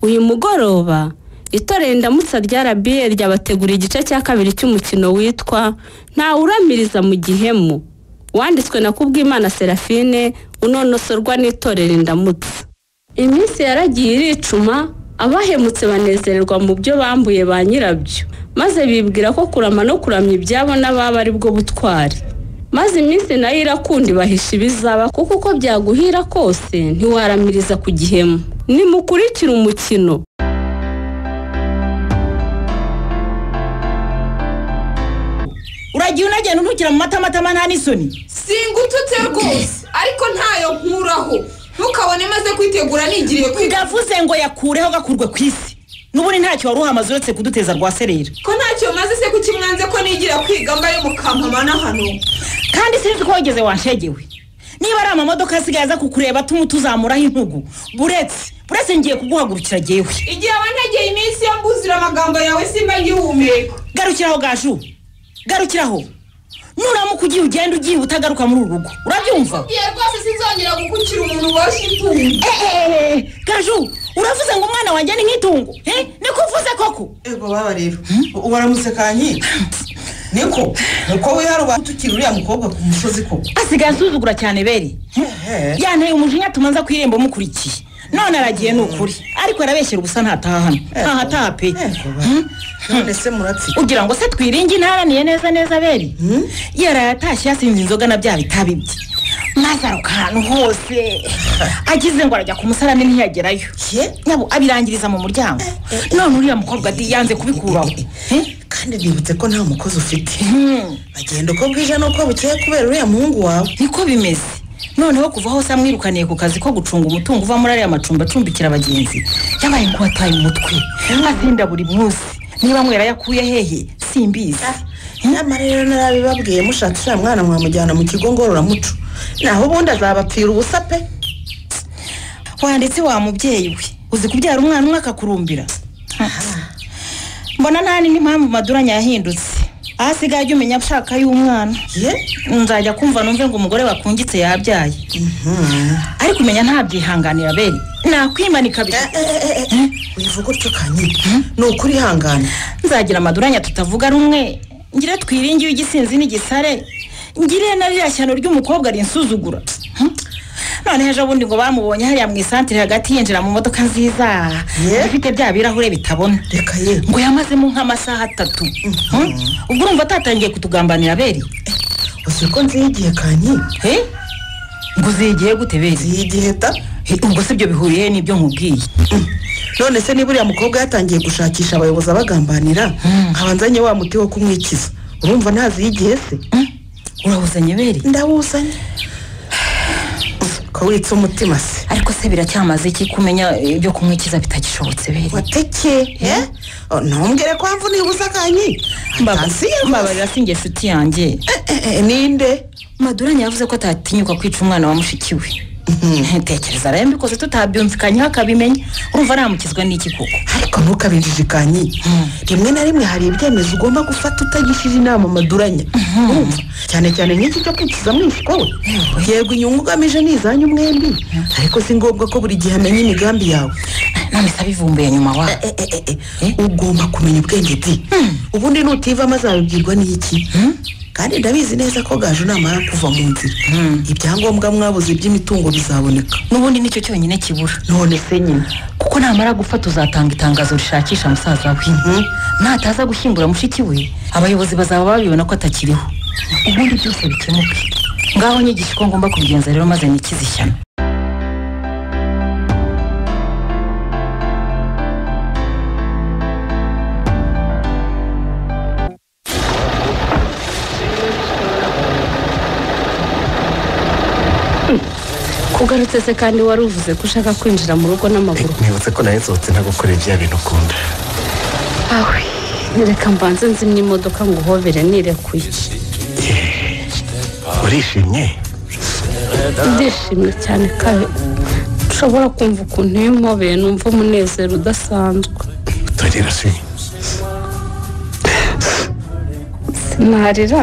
uyu mugoroba itorero indamutsa rya rba ryabateguriye igice cya kabiri cy'umukino witwa ntawuramiriza mu gihemu wanditswe na kubwimana serafine unonosorwa n'itorero indamutsa iminsi yaragiye iricuma abahemutse banezererwa mu byo bambuye ba nyirabyo maze bibwira ko kurama no kuramya ibyabo n'ababa ari bwo butwari maze iminsi nayo irakundi bahisha ibizaba kuko uko byaguhira kose ntiwaramiriza ku gihemu nimukurikire umukino uragiye unagenda untukira mu matamatama nta n'isoni singututse rwose ariko ntayo nkuraho ntukabone maze kwitegura nigiriye kwiga gavuze ngo yakureho gakurwe ku isi n'ubundi ntacyo wari uhamaze uretse kuduteza rwa serera ko ntacyo maze se kuki mwanze ko nigira kwiga mbaye mukampamana hano kandi sinzi ko wageze wanshegewe niba ari amamodoka asigaye aza kukureba tumwe tuzamuraho intugu buretse buretse ngiye kuguhagurukira jyewe igihe abanegeye iminsi yo mbuzura amagambo yawe simba ngihumeka garukiraho gaju garukiraho nuramuka ugiye ugenda ugiye utagaruka muri uru rugo urabyumva igihe rwose sinzongera gukukira umuntu woshye itungo eeeeh gaju uravuze ngo umwana wanjye ni nk'itungo eh? niko uvuze koko ego baba rero waramutse kanyi niko nuko wiharuba tukiri uriya mukobwa ku musozi ko asigaye asuzugura cyane beri Hehe. yanteye umujinya tumanza ku irembo mukurikiye none aragiye ni ukuri ariko arabeshyera ubusa ntataha hano ntahataha pe Ego ba. Hmm? none se muratsi ugira ngo se twiringe intaraniye neza neza beri yaraye atashye yasinze inzoga na bya bitabi bye maze aruka ahantu hose agize ngo arajya ku musarani ntiyagerayo Ye? yabo abirangiriza mu muryango none uriya mukobwa di yanze kubikuraho Eh? kandi nibutse ko nta mukozi ufite Hmm. bagenda uko bwije n'uko bukeye kubera uriya muhungu wawe niko bimeze noneho kuva hose amwirukaniye ku kazi ko gucunga umutungo uva muri ariya macumbi acumbikira abagenzi yabaye ngo wataye umutwe azinda buri munsi niba mwera yakuye hehe simbizi nyamara rero narabibabwiye mushatse uriya mwana mwamujyana mu kigo ngororamuco naho ubundi azabapfira ubusa pe wanditse wa mubyeyi we uzi kubyara umwana umwe akakurumbira mbona nta n'indi mpamvu maduranya yahindutse aho asigaye ajya umenya ashaka y'umwana ye nzajya kumva numve ngo umugore wakungitse yabyaye ariko umenya ntabyihanganira bene nakwimanika Eh, bita eh, eh, eh, eh. wivuga utyo kanyi ni ukuri ihangane nzagira amaduranya tutavuga rumwe ngire twiringiye igisinzi n'igisare ngire na ririya shyano ry'umukobwa rinsuzugura Hmm? noneho ejo bundi ngo bamubonye hariya mu isantire hagati yinjira mu modoka nziza Ye? ifite bya birahure bitabona reka ye ngo yamazemo nk'amasaha atatu Hmm? ubwo urumva atatangiye kutugambanira beri uzi ko nziha igihe kanyi Eh? ngo zigiye gute beri nziha igihe ta Eh, ubwo si byo bihuriye n'ibyo nkubwiye none se niba uriya mukobwa yatangiye gushakisha abayobozi abagambanira nkaba nzanye wa muti wo kumwikiza urumva ntaziha igihe se Hmm? urabuzanye beri ndawuzanye ko witse umutima se ariko se biracyamaze iki kumenya eh, ibyo kumwikiza bitagishobotse beri wateke eh? Oh, ntumbwire ko wamva unibuza kanyi Atasiye rwose. mbabarira sinjye nshuti yanjye Eh, eh, ninde maduranya yavuze ko atatinyuka kwica umwana wa mushiki we ntekereza rero mbikoze tutabyumvikanyeho akabimenya urumva aramukizwa n'iki koko ariko ntukabinjijikanye rimwe na rimwe hari ibyemezo ugomba gufata utagishije inama maduranya urumva cyane cyane nk'iki cyo kwikiza mwishywa we yego inyungu ugamije ni izanyu mwembi ariko si ngombwa ko buri gihe amenya imigambi yawe none se abivumbuye nyuma wa Eh, eh, eh, eh, ugomba kumenya ubwenge di ubundi nutivamo azabibwirwa n'iki kandi ndabizi neza ko gaje namara kuva mu nzira ibyangombwa mwabuze by'imitungo bizaboneka n'ubundi nicyo cyonyine kibura none se nyine kuko namara gufata uzatanga itangazo rishakisha musaza we nataza gushyingura mushiki we abayobozi bazaba babibona ko atakiriho ubundi byose bikemuke ngaho nyigisha uko ngomba kubigenza rero maze nikize ishyano kugarutse se kandi wari uvuze ko ushaka kwinjira mu rugo n'amaguru nibutse ko nawe nsohotse ntagukoreye bya bintu ukunda awe reka mbanze nzimye imodoka ngo uhobere nirekuye urishimye ndishimye cyane kabe ushobora kumva ukuntu iyo umpobeye numva umunezero udasanzwe tugira se sinarira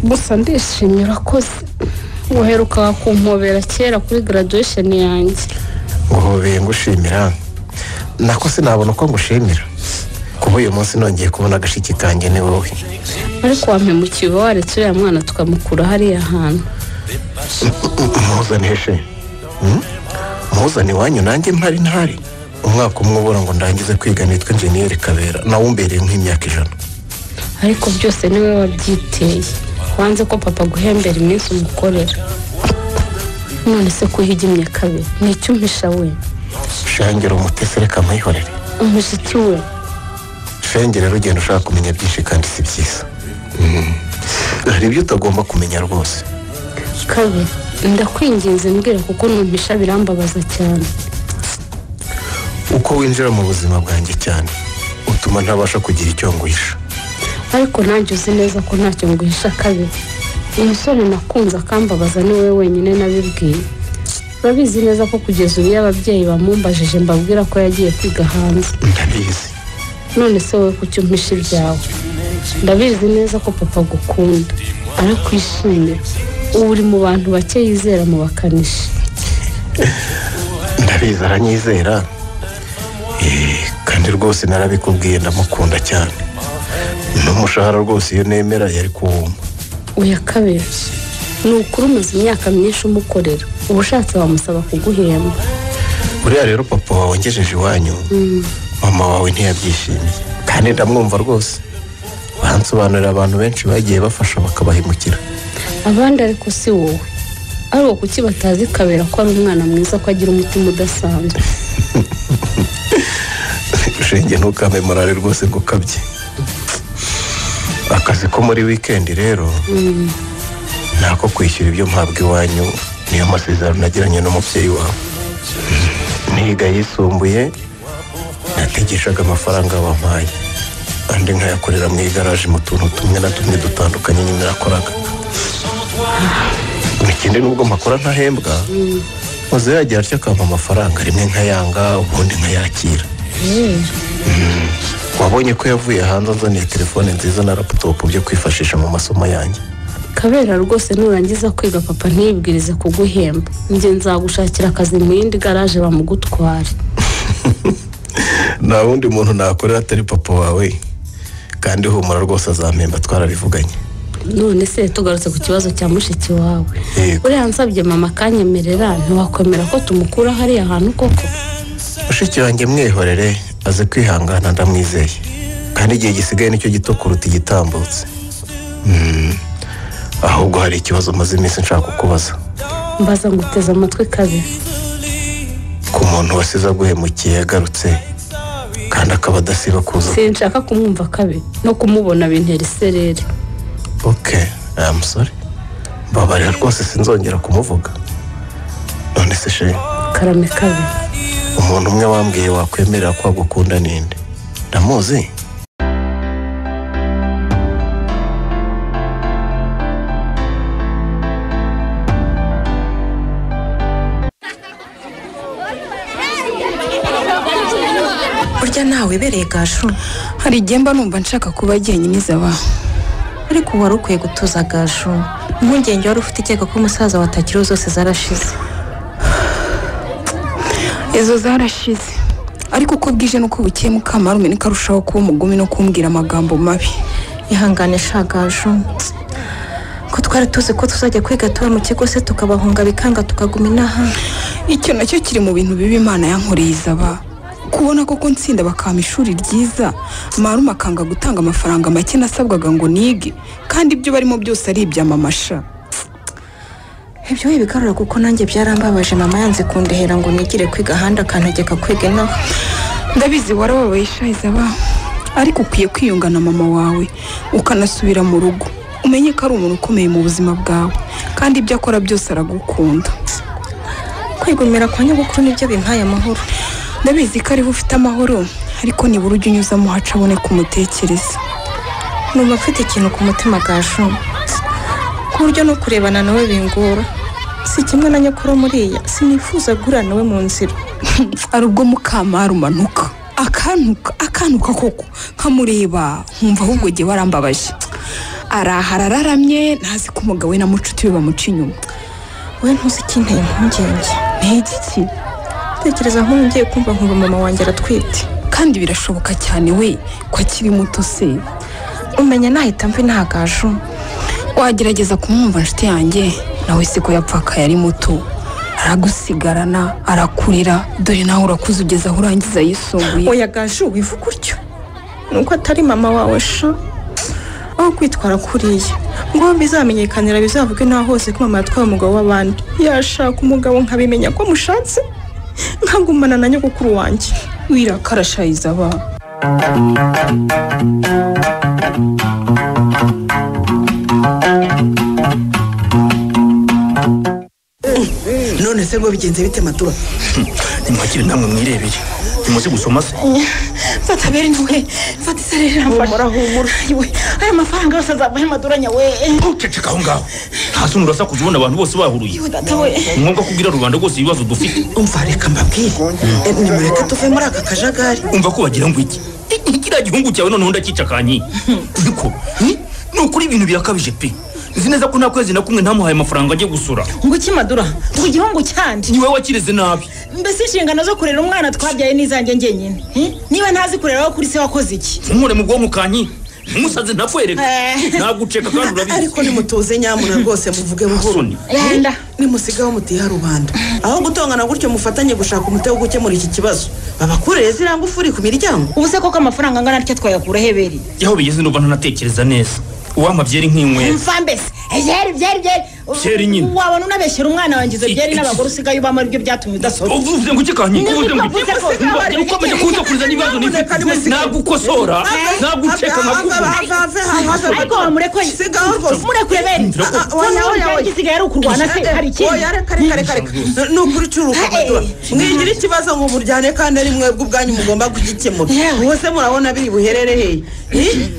gusa ndishimye urakoze waherukaga kumpobera kera kuri graduation yanjye nguhobeye ngushimira nako sinabona uko ngushimira kuba uyu munsi nongeye kubona agashiki kanjye ni wowe ariko wampemukiwe waretse uriya mwana tukamukura hariya hantu muzane she muzane iwanyu nanjye mpari ntari umwaka umwe ubura ngo ndangize kwiga nitwa enjeniyeri kabera nawe umbereye nk'imyaka ijana ariko byose niwe wabyiteye wanze ko papa aguhembera iminsi umukorera none se kuhigimye kabi ni icyo umpisha we shengera umutesi reka mpayihorere umushiki we shengera rugenda ushaka kumenya byinshi kandi si byiza Mm. hari ibyo utagomba kumenya rwose kabi ndakwinginze mbwira kuko numpisha birambabaza cyane uko winjira mu buzima bwanjye cyane utuma ntabasha kugira icyo ngwisha ariko nanjye uzi neza ko ntacyo nguhisha kabi umusore nakunze akambabaza ni we wenyine nabibwiye urabizi neza ko kugeza ubu iyo ababyeyi bamumbajije mbabwira ko yagiye kwiga hanze ndabizi none se wowe kuki umpisha ibyawe ndabizi neza ko papa agukunda arakwishimira ubu uri mu bantu bake yizera mu bakanishi ndabizi aranyizera Eh, kandi rwose narabikubwiye ndamukunda cyane n'umushahara rwose iyo nemera yari kuwumva uya kabiri ni ukuri umaze imyaka myinshi umukorera uba ushatse wamusaba kuguhemba buriya rero papa wawe wangejeje iwanyu mama wawe ntiyabyishimiye kandi ndamwumva rwose bahansobanurira abantu benshi bagiye bafasha bakabahemukira abandi ariko si wowe ari uwo kuki batazi kabera ko ari umwana mwiza ko agira umutima udasanzwe shenge ntukame morale rwose ngo ukabye akazi ko muri wikendi rero ni ako kwishyura ibyo mpabwa iwanyu niyo masezerano nagiranye n'umubyeyi wawe niga yisumbuye nategeshaga amafaranga wampaye andi nkayakorera mu igaraje mu tuntu tumwe na tumwe dutandukanye nyine nakoraga ikindi nubwo mpakora ntahembwa maze yagira atyo akampa amafaranga rimwe nkayanga ubundi nkayakira wabonye ko yavuye hanze anzaniye telefone nziza na laputopu byo kwifashisha mu masomo yanjye kabera rwose nurangiza kwiga papa ntiyibwirize kuguhemba njye nzagushakira akazi mu yindi garaje bamugutware nta wundi muntu nakorera atari papa wawe kandi humura rwose azampemba twarabivuganye none se tugarutse ku kibazo cya mushiki wawe Yego. uriya nsabye mama akanyemerera ntiwakwemera ko tumukura hariya hantu koko mushiki wanjye mwihorere aze kwihangana ndamwizeye kandi igihe gisigaye nicyo gito kuruta igitambutse Mm. ahubwo hari ikibazo maze iminsi nshaka kukubaza mbaza nguteze amatwi kabera ku muntu wasize aguhemukiye yagarutse kandi akaba adasiba kuza sinshaka kumwumva kabi no kumubona bintera isereri ok aya musore mbabarira rwose sinzongera kumuvuga none se shenge karame kabi umuntu umwe wambwiye wakwemerera ko agukunda ninde ndamuzi burya nawe bereye gaju hari igihe mba numva nshaka kuba jyenyine izaba ariko wari ukwiye gutuza gaju impungenge wari ufite ikeka ko umusaza watakiriho zose zarashize izo zarashize ariko uko bwije n'uko bukeye mukamarume niko arushaho kuba umugumi no kumbwira amagambo mabi ihangane shagaju ko twari tuzi ko tuzajya kwiga tuba mu kigo se tukabahunga bikanga tukaguma inaha icyo nacyo kiri mu bintu bibi imana yankoreye izaba kubona koko nsinda bakampa ishuri ryiza marume akanga gutanga amafaranga make nasabwaga ngo nige kandi ibyo barimo byose ari ibyamamasha ibyo we bigarura kuko nanjye byarambabaje mama yanze kundehera ngo nigire kwiga ahandi akantegeka kwiga inaha ndabizi warababaye ishayizaba ariko ukwiye kwiyungana mama wawe ukanasubira mu rugo umenye ko ari umuntu ukomeye mu buzima bwawe kandi ibyo akora byose aragukunda kwigumira kwa nyogokuru nibyo bimpaye amahoro ndabizi ko ariho ufite amahoro ariko nibura ujye unyuzamo hacabone kumutekereza numva mfite ikintu ku mutima gaju ku buryo no kurebana nawe bingora si kimwe na nyokuru muriya sinifuza guhura nawe mu nzira hari ubwo mukama rumanuka akantuka akantuka koko nkamureba nkumva ahubwo jye warambabaje arahara araramye ntazi ko umugabo we na mucuti we bamuca inyuma wowe ntuzi ikinteye impungenge ni igiki ndatekereza nk'ubu ngiye kumva nkumva mama wanjye aratwite kandi birashoboka cyane we ko akiri muto se umenya nahita mva intagaju wagerageza kumwumva inshuti yanjye nawe siko yapfakaye ari muto aragusigarana arakurera dore nawe urakuze ugeze aho urangiza yisumbuye oya gaju wivuga utyo nuko atari mama wawe sha aho kwitwara kuriya ngo bizamenyekanira bizavuge nta hose ko mama yatwaye umugabo w'abandi yashaka umugabo nkabimenya ko mushatse nkagumana na nyogokuru wanjye wirakarashayiza aba none se ngo bigenze bite matura nimwakire namwe mwirebere ntimuzi gusoma se fata beri niwe fata isereri humura humura aya mafaranga yose azavaho amadoranya we ntuceceka aho ngaho nta soni urasakuza ubona abantu bose bahuruye data we ni ngombwa kubwira rubanda rwose ibibazo dufite umva reka mbabwire Eh, nimureke tuve muri aka kajagari umva ko wagira ngo iki Iki- kiriya gihungu cyawe noneho ndakicakanye ariko ni ukuri ibintu birakabije pe nzi neza ko nta kwezi na kumwe ntamuhaye amafaranga ajya gusura ngo ukimadura ngo igihungu cyandi niwe wakireze nabi mbese inshingano zo kurera umwana twabyaye n'izanjye ngenyine Eh? niba ntazi kurera wowe kuri se wakoze iki ntumure mu bwonko kanyi ntumusaze ntapfereka Eh. naguceka kandi urabizi ariko nimutuze nyamuna rwose muvuge buhoro soni yanda nimusigaho mutiha rubanda aho gutongana gutyo mufatanye gushaka umuti wo gukemura iki kibazo babakurire ziriya ngufuri ku miryango ubu se koko amafaranga angana atya twayakura heberi yaho bigeze numva ntanatekereza neza uwampa byeri nk'inywera mfa mbese byeri byeri byeri Byeri nyine. wabona unabeshyera umwana wanjye izo byeri n'abagore usigaye ubamo aribyo byatumye udasoma uvuze ngo iki kanyi uvuze ngo iki Niba uvuze ko- Mba- ukomeje kuzakuriza n'ibibazo nifite nagukosora naguceka nkakubura ariko wamurekoye sigaho rwose murekure beri ibyanjye isigaye ari ukurwana se hari ikindi oya reka reka reka reka ni ukuri ucuruka matora mwigira ikibazo ngo muryane kandi ari mwebwe ubwanyu mugomba kugikemura bose murabona biri buherereye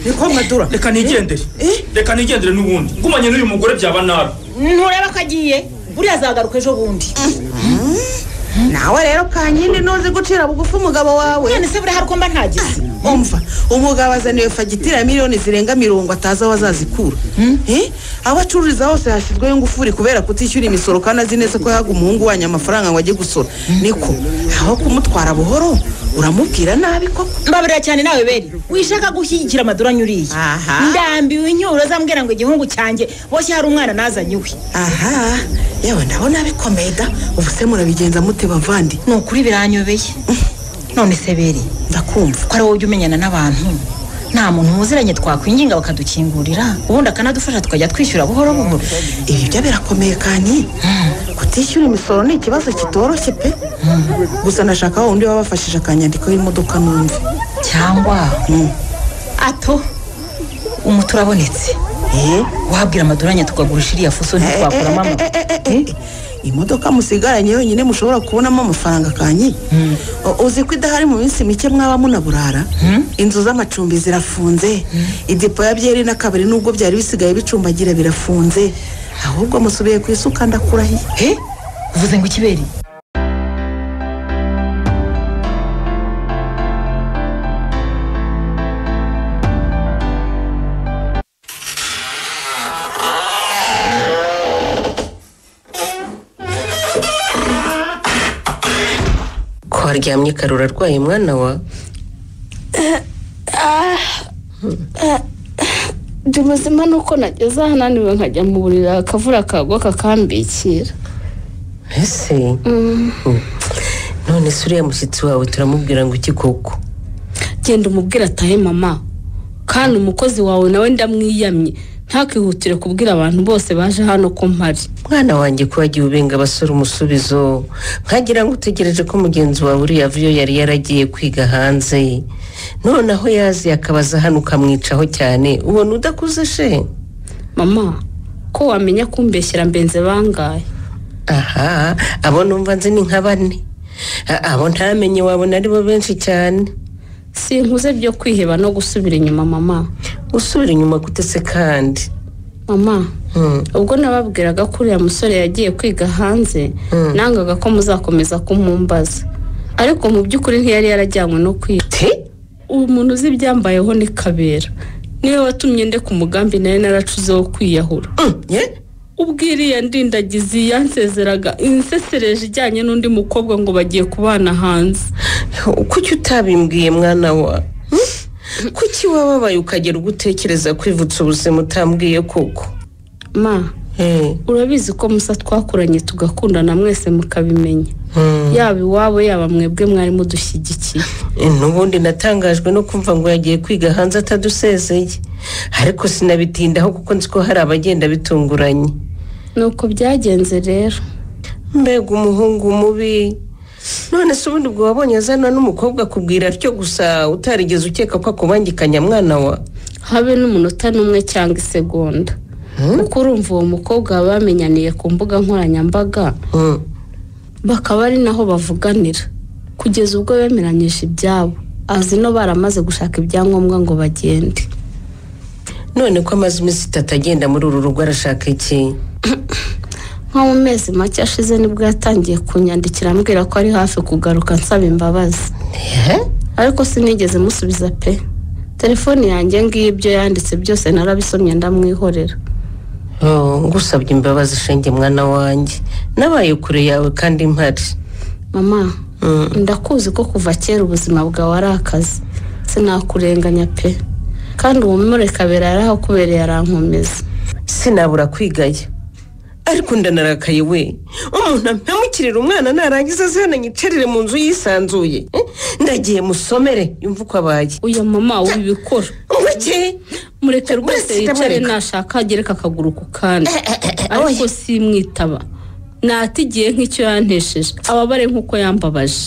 niko madura reka nigendere Eh? reka nigendere n'ubundi ngumanye n'uyu mugore byaba nabi ntureba ko agiye buriya azagaruka ejo bundi nawe rero kanyine ntuzi gucira bugufi umugabo wawe none se buriya hari uko mba ntagize umva umugabo azaniwe fagitire ya miliyoni zirenga mirongo atazi aho azazikura Eh? aho acururiza hose hashyizweho ingufuri kubera kutishyura imisoro kandi azi neza ko yahaga umuhungu wanyu amafaranga ngo ajye gusora niko aho kumutwara buhoro uramubwira nabi koko mbabarira cyane nawe beri wishaka gushyigikira amadoranya uriye Aha. ndambiwe inyuro zambwira ngo igihungu cyanjye boshye hari umwana nazanye iwe aha yewe ndabona bikomeye da ubu se murabigenza mute bavandi ni ukuri biranyobeye none se beri ndakumva ko ari wowe ujya umenyana n'abantu nta muntu muziranye twakwinginga bakadukingurira ubundi akanadufasha tukajya twishyura buhoro buhoro ibi byo birakomeye kani kutishyura imisoro ni ikibazo kitoroshye pe gusa nashaka wa wundi wabafashije akanyandiko y'imodoka numve cyangwa Mm. ato umuti urabonetse eh wabwira amadoranya tukagurisha iriya fuso ntitwakuramo ama imodoka musigaranye yonyine mushobora kubonamo amafaranga kanyi U- uzi ko idahari mu minsi mike mwaba munaburara inzu z'amacumbi zirafunze idipo ya byeri n'akabari nubwo byari bisigaye bicumbagira birafunze ahubwo musubiye ku isuka ndakurahiye he uvuze ngo ikiberi ko haryamye karura arwaye umwana wa ndi muzima nuko nageze aha naniwe nkajya mu buriri akavura kagwa kakambikira ese Mm. none se uriya mushyitsi wawe turamubwira ngo iki koko genda umubwire atahe mama kandi umukozi wawe nawe ndamwiyamye ntakihutire kubwira abantu bose baje hano ko mpari mwana wanjye ko wagiye ubenga abasore umusubizo nkagira ngo utegereje ko mugenzi wawe uriya vuyo yari yaragiye kwiga hanze none aho yazi akabaza hano ukamwicaho cyane ubona udakuze she mama ko wamenya kumbeshyira mbenze bangaye aha abo numva nzi ni nka bane A- abo ntamenye wabona ari bo benshi cyane sinkuze byo kwiheba no gusubira inyuma mama usubira inyuma gutese kandi mama Hmm. ubwo nababwiraga ko uriya musore yagiye kwiga hanze nangaga ko muzakomeza kumumbaza ariko mu by'ukuri ntiyari yarajyanywe no kwiga te uwo muntu uzi ibyambayeho ni kabera niwe watumye ndeka umugambi nari naracuzeho kwiyahura Mm, ye? ubwo iriya ndindagizi yansezeraga insesereje ijyanye n'undi mukobwa ngo bagiye kubana hanze kuki utabimbwiye mwana wa Hmm? kuki wababaye ukagera ubwo utekereza kwivutsa ubuzima utambwiye koko ma urabizi ko musa twakuranye tugakundana mwese mukabimenya yaba iwabo yaba mwebwe mwari mudushyigikiye Eh, n'ubundi natangajwe no kumva ngo yagiye kwiga hanze atadusezeye ariko sinabitindaho kuko nzi ko hari abagenda bitunguranye ni uko byagenze rero mbega umuhungu mubi none se ubundi ubwo wabonye azana n'umukobwa akubwira atyo gusa utarigeze ukeka ko akubangikanya mwana wa habe n'umunota n'umwe cyangwa isegonda kuko urumva uwo mukobwa baba bamenyaniye ku mbuga nkoranyambaga bakaba ari naho bavuganira kugeza ubwo bemeranyije ibyabo azi no baramaze gushaka ibyangombwa ngo bagende none ko amaze iminsi itatu agenda muri uru rugo arashaka iki nko mu mezi make ashize nibwo yatangiye kunyandikira ambwira ko ari hafi kugaruka nsaba imbabazi ariko sinigeze musubiza pe telefone yanjye ngiyo ibyo yanditse byose narabisomye ndamwihorera Oh, ngusabye imbabazi shenge mwana wanjye nabaye kure yawe kandi mpari mama ndakuzi ko kuva kera ubuzima bwawe ari akazi sinakurenganya pe kandi uwo murekabera yari ahakubereye arankomeza sinabura kwigaya ariko ndanarakaye we umuntu ampemukirira umwana narangiza azana nyicarire mu nzu yisanzuye Eh, ndagiye musomere yumva uko abaye uyu mama uba ibikora muke mureke rwose Mbese yicare ndamureka. nashaka agereka akaguru ku kandi ariko simwitaba natigiye nk'icyo yantesheje ababare nk'uko yambabaje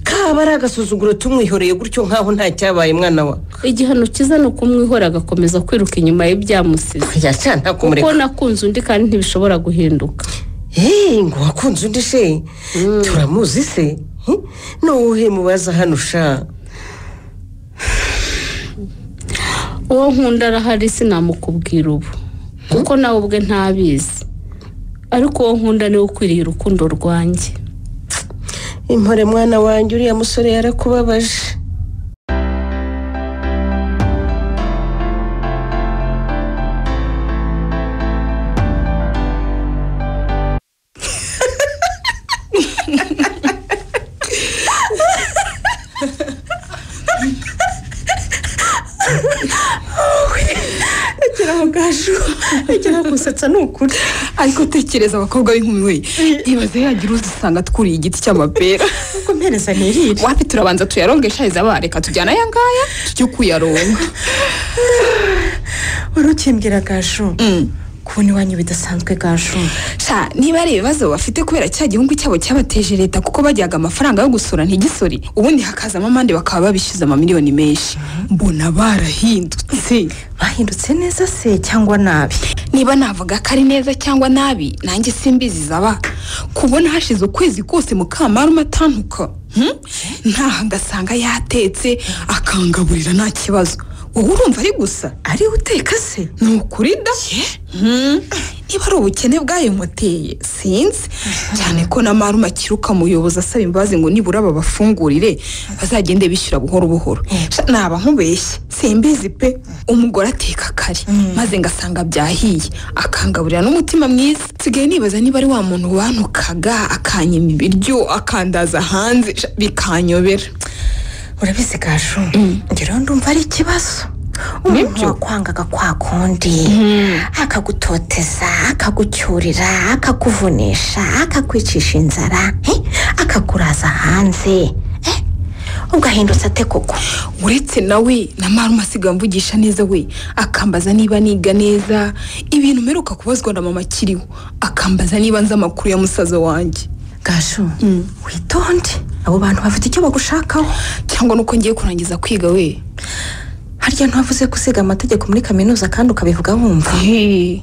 kaba ari agasuzuguro tumwihoreye gutyo nk'aho nta cyabaye mwana wa igihano cyiza ni ukumwihora agakomeza kwiruka inyuma y'ibyamusize yacana kuko kumureka nakunze undi kandi ntibishobora guhinduka Hey, ngo wakunze undi se turamuzi se Eh, ni uwuhe mubaza hano sha uwo nkunda arahari sinamukubwira ubu kuko nawe ubwe ntabizi ariko uwo nkunda niwe ukwiriye urukundo rwanjye impore mwana wanjye uriya musore yarakubabaje rekera aho gaju rekera gusetsa ni ukuri ariko tekereza abakobwa b'inkumi we ibaze yagira uzisanga twuriye igiti cy'amapera kuko mpereza ntirire wapi turabanza tuyarongeshereza bareka tujyana aya ngaya tujye kuyaronga wari ukimbwira gaju kubona iwanyu bidasanzwe gaju sha niba ari ibibazo bafite kubera cya gihungu cyabo cyabateje leta kuko bajyaga amafaranga yo gusura ntigisore ubundi hakazamo amande bakaba babishyuza amamiliyoni menshi mbona barahindutse bahindutse neza se cyangwa nabi niba navuga ko ari neza cyangwa nabi nanjye simbizi zaba kubona hashize ukwezi kose mukamarume atantuka hmm? ntaha ngasanga yatetse akangaburira nta kibazo wowe urumva ari gusa ariwe uteka se ni ukuri da Hmm. niba ari ubukene bwayimuteye sinzi cyane ko na marume akiruka muyobozi asaba imbabazi ngo nibura babafungurire bazagende bishyura buhoro buhoro Sha, naba nkubeshye simbizi pe umugore ateka kare maze ngasanga byahiye akangaburira n'umutima mwiza nsigaye nibaza niba ari wa muntu wanukaga akanyima ibiryo akandaza hanze Sha, bikanyobera urabizi gaju ngereho ndumva ari ikibazo umuntu wakwangaga kwa kundi akagutoteza akagucyurira akakuvunisha akakwicisha inzara eh, akakuraza hanze eh, ubwo ahindutse ate koko uretse nawe na marume asigaye amvugisha neza we akambaza niba niga neza ibintu mperuka kubazwa na mama akiriho akambaza niba nzi amakuru ya musaza wanjye gaju witonde abo bantu bafite icyo bagushakaho cyangwa nuko ngiye kurangiza kwiga we harya ntavuze gusiga amategeko muri kaminuza kandi ukabivuga wumva Hey,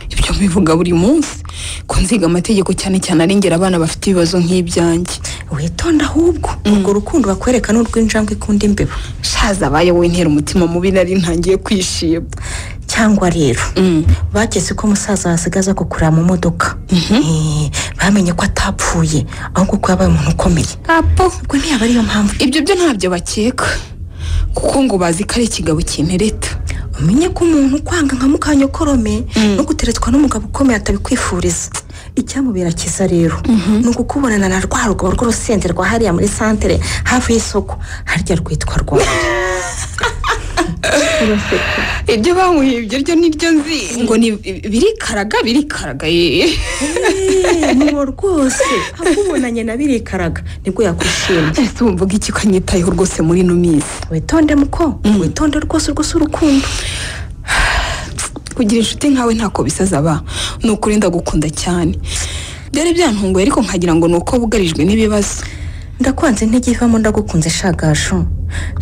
ibyo mbivuga buri munsi ko nziga amategeko cyane cyane arengera abana bafite ibibazo nk'ibyanjye witonda ahubwo urwo rukundo bakwereka n'urw'injangwe ikunda imbeba shaza abaye we ntera umutima mubi nari ntangiye kwishima cyangwa rero bageze ko umusaza yasigaza kugura mu modoka Eh, bamenye ko atapfuye ahubwo ko yabaye umuntu ukomeye apo ubwo ntiyaba ariyo mpamvu ibyo byo ntabyo bakeka kuko ngo bazi ko ari ikigabo kintereta umenye ko umuntu ukwanga nka mukanyokorome no guteretswa n'umugabo ukomeye atabikwifuriza icyamubera cyiza rero ni ukukubonana na rwa rugo rw'urusenda rwa hariya muri santere hafi y'isoko harya rwitwa rwanda ibyo bamuhibye ryo niryo nzi ngo ni birikaraga birikaraga ye nibo rwose akubonanye na birikaraga nibwo yakwishimye ese wumva iki ko anyitayeho rwose muri ino minsi witonde muko witonde rwose rwose urukundo kugira inshuti nkawe ntako bisaza ba ni ukuri ndagukunda cyane byari byantunguye ariko nkagira ngo ni uko bugarijwe n'ibibazo ndakwanze intege ivamo ndagukunze shagasho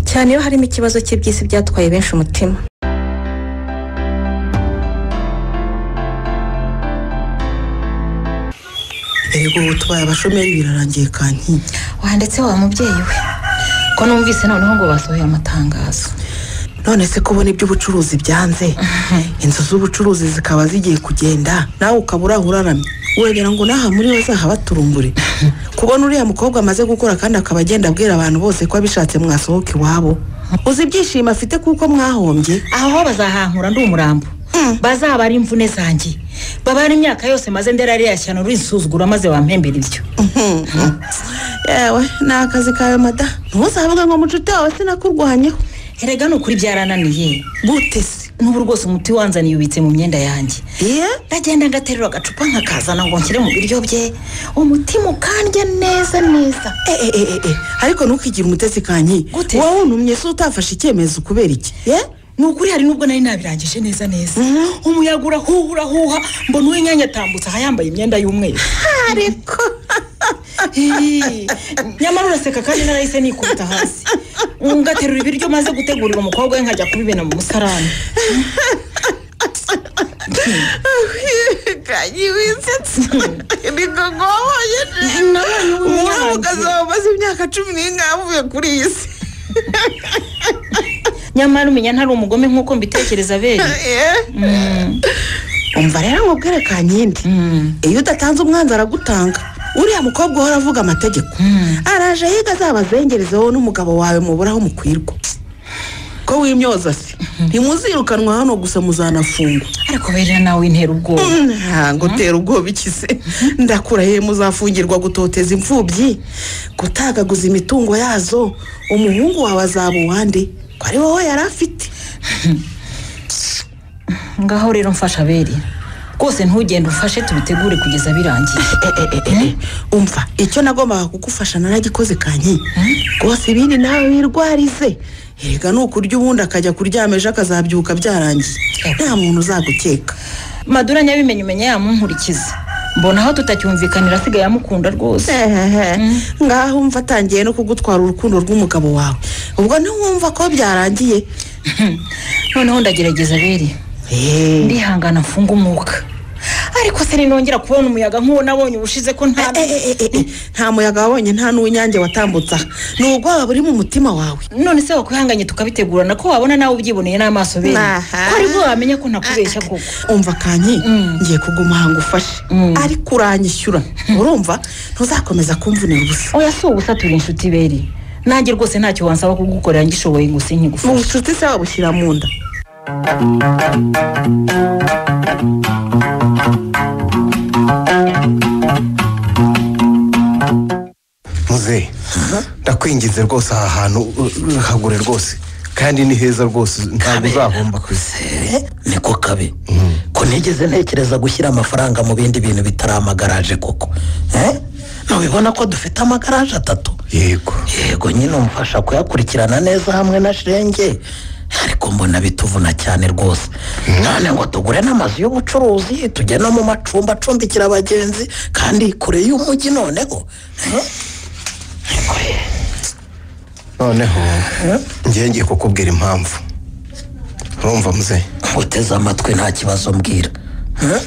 cyane iyo harimo ikibazo cye by'isi byatwaye benshi umutima erego ubu tubaye abashomeri birarangiye kanki wanditse wa mubyeyi we ko numvise noneho ngo basohoye amatangazo none se kubona iby'ubucuruzi byanze inzu z'ubucuruzi zikaba zigiye kugenda nawe ukaba uraho uraramye uragira ngo n'aha muri bazaha baturumbure kubona uriya mukobwa amaze gukora kandi akaba agenda abwira abantu bose ko abishatse mwasohoka iwabo uzi ibyishimo afite kuko mwahombye aho bazahankura ndi umurambo bazaba ari imvune zanjye babara imyaka yose maze nderariya cyane urinsuzugura maze wampembera ibyo yewe ni akazi kawe mada ntuzavuge ngo mucuti wawe sinakurwanyeho erega ni ukuri byarananiye gute se n'ubu rwose umuti wanzaniye ubitse mu myenda yanjye iye ndagenda ngaterura agacupa nkakazana ngo nshyire mu biryo bye umutima ukandya neza neza Eh, eh, eh, eh. ariko ntukigire umutesi kanyi Gute? wowe wunumye se utafashe icyemezo kubera iki ye ni ukuri hari n'ubwo nari nabirangije neza neza umuyaga urahuha urahuha mbona uw'inyanya atambutse aha yambaye imyenda y'umweru ariko Hii, nyamara uraseka kandi narahise nikubita hasi ngaterura ibiryo maze gutegurira umukobwa we nkajya kubimena mu musarani kanyi wisetse niko ngohoye nabonye uw'umwanzi. umuramukazi wamaze imyaka cumi n'inga avuye kuri iyi si nyamara umenya ntari umugome nk'uko mbitekereza bene Eh. umva rero nkubwire kankindi iyo udatanze umwanzi aragutanga uriya mukobwa uhora avuga amategeko araje yiga azabazengerezeho n'umugabo wawe muburaho mukwirwa ko wimyoza se ntimuzirukanwa hano gusa muzanafungwa ariko bera nawe intera ubwoba ntabwo utera ubwoba ikize ndakurahiye muzafungirwa gutoteza imfubyi gutagaguza imitungo yazo umuhungu wawe azaba uwande ko ari wowe yari afite ngaho rero mfasha bera rwose ntugende ufashe tubitegure kugeza birangiye umva icyo nagombaga kugufasha naragikoze kanyi rwose ibindi nawe wirwarize erega ni ukurya ubundi akajya kuryama ejo akazabyuka byarangiye nta muntu uzagukeka madura nyabimenye umenya yamunkurikiza mbona aho tutacyumvikanira asigaye amukunda rwose ngaho umva atangiye no kugutwara urukundo rw'umugabo wawe ubwo ntiwumva ko byarangiye noneho ndagerageza bere Eh. ndihangana mfunga umwuka ariko se ninongera kubona umuyaga nk'uwo nabonye ubushize ko nta Eh, eh, eh, eh, nta muyaga wabonye nta n'uw'inyange watambutse aha ni ubwoba buri mu mutima wawe none se wakwihanganye tukabitegurana ko wabona nawe ubyiboneye n'amaso bere Aha. ko aribwo wamenya ko ntakubeshya koko umva kanyi Mm. ngiye kuguma ahantu ufashe ariko uranyishyura urumva ntuzakomeza kumvunira ubusa oya si ubusa turi inshuti bere nanjye rwose ntacyo wansaba kugukorera ngishoboye ngo sinkigufashe ubucuti se wabushyira mu nda muzehe ndakwingize rwose aha hantu uh, hagure rwose kandi ni heza rwose ntabwo uzahomba ku isi niko kabi ko ntigeze ntekereza gushyira amafaranga mu bindi bintu bitari amagaraje koko Eh? ntubibona ko dufite amagaraje atatu yego yego nyine umfasha kuyakurikirana neza hamwe na shirenge ariko mbona bituvuna cyane rwose none ngo tugure n'amazu y'ubucuruzi tujye no mu macumbi acumbikira abagenzi kandi kure y'umujyi noneho Eh? noneho ngiye ngiye kukubwira impamvu urumva muzehe uteze amatwi nta kibazo mbwira Eh?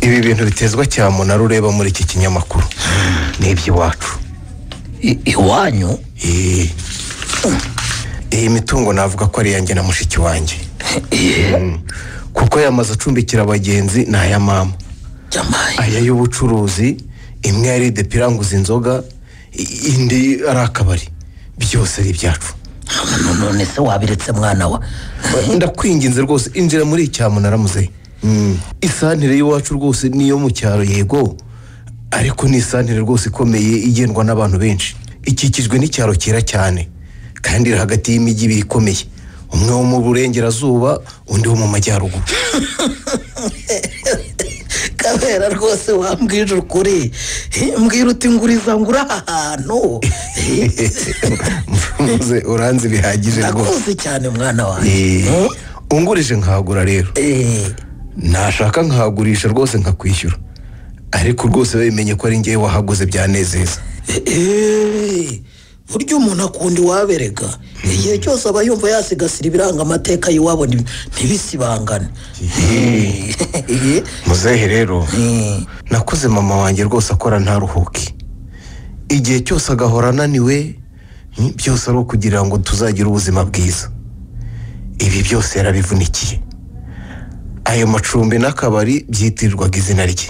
ibi bintu bitezwa cyamunara ureba muri iki kinyamakuru ni iby'iwacu I- iwanyu Eh. iyi mitungo navuga ko ari iyanjye na mushiki wanjye Mm. kuko aya mazu acumbikira abagenzi ni aya mama jamayi aya y'ubucuruzi imwe yari depiranguza inzoga i- indi ari akabari byose ari ibyacu none se wabiretse mwana wa ndakwinginze rwose injira muri icyamunara muzehe isantire y'iwacu rwose niyo mu cyaro yego ariko ni isantire rwose ikomeye igendwa n'abantu benshi ikikijwe n'icyaro cyera cyane kandi iri hagati y'imijyi ibiri ikomeye umwe wo mu burengerazuba undi wo mu majyaruguru kabera rwose wambwije ukuri Eh, mbwira uti nguriza ngura aha hantu muze uranze bihagije ndakuzi cyane mwana wanjye Eh, ungurije nkagura rero nashaka nkagurisha rwose nkakwishyura ariko rwose bimenye ko ari ngewe wahaguze byanezeza Eh, burya umuntu akunda iwaberega igihe cyose aba yumva yasigasira ibiranga amateka y'iwabo nti- ntibisibangane Eh, muzehe rero nakuze mama wanjye rwose akora ntaruhuke igihe cyose agahora ananiwe mm, byose ari ukugira ngo tuzagire ubuzima bwiza ibi byose yarabivunikiye ayo macumbi n'akabari byitirirwaga izina rye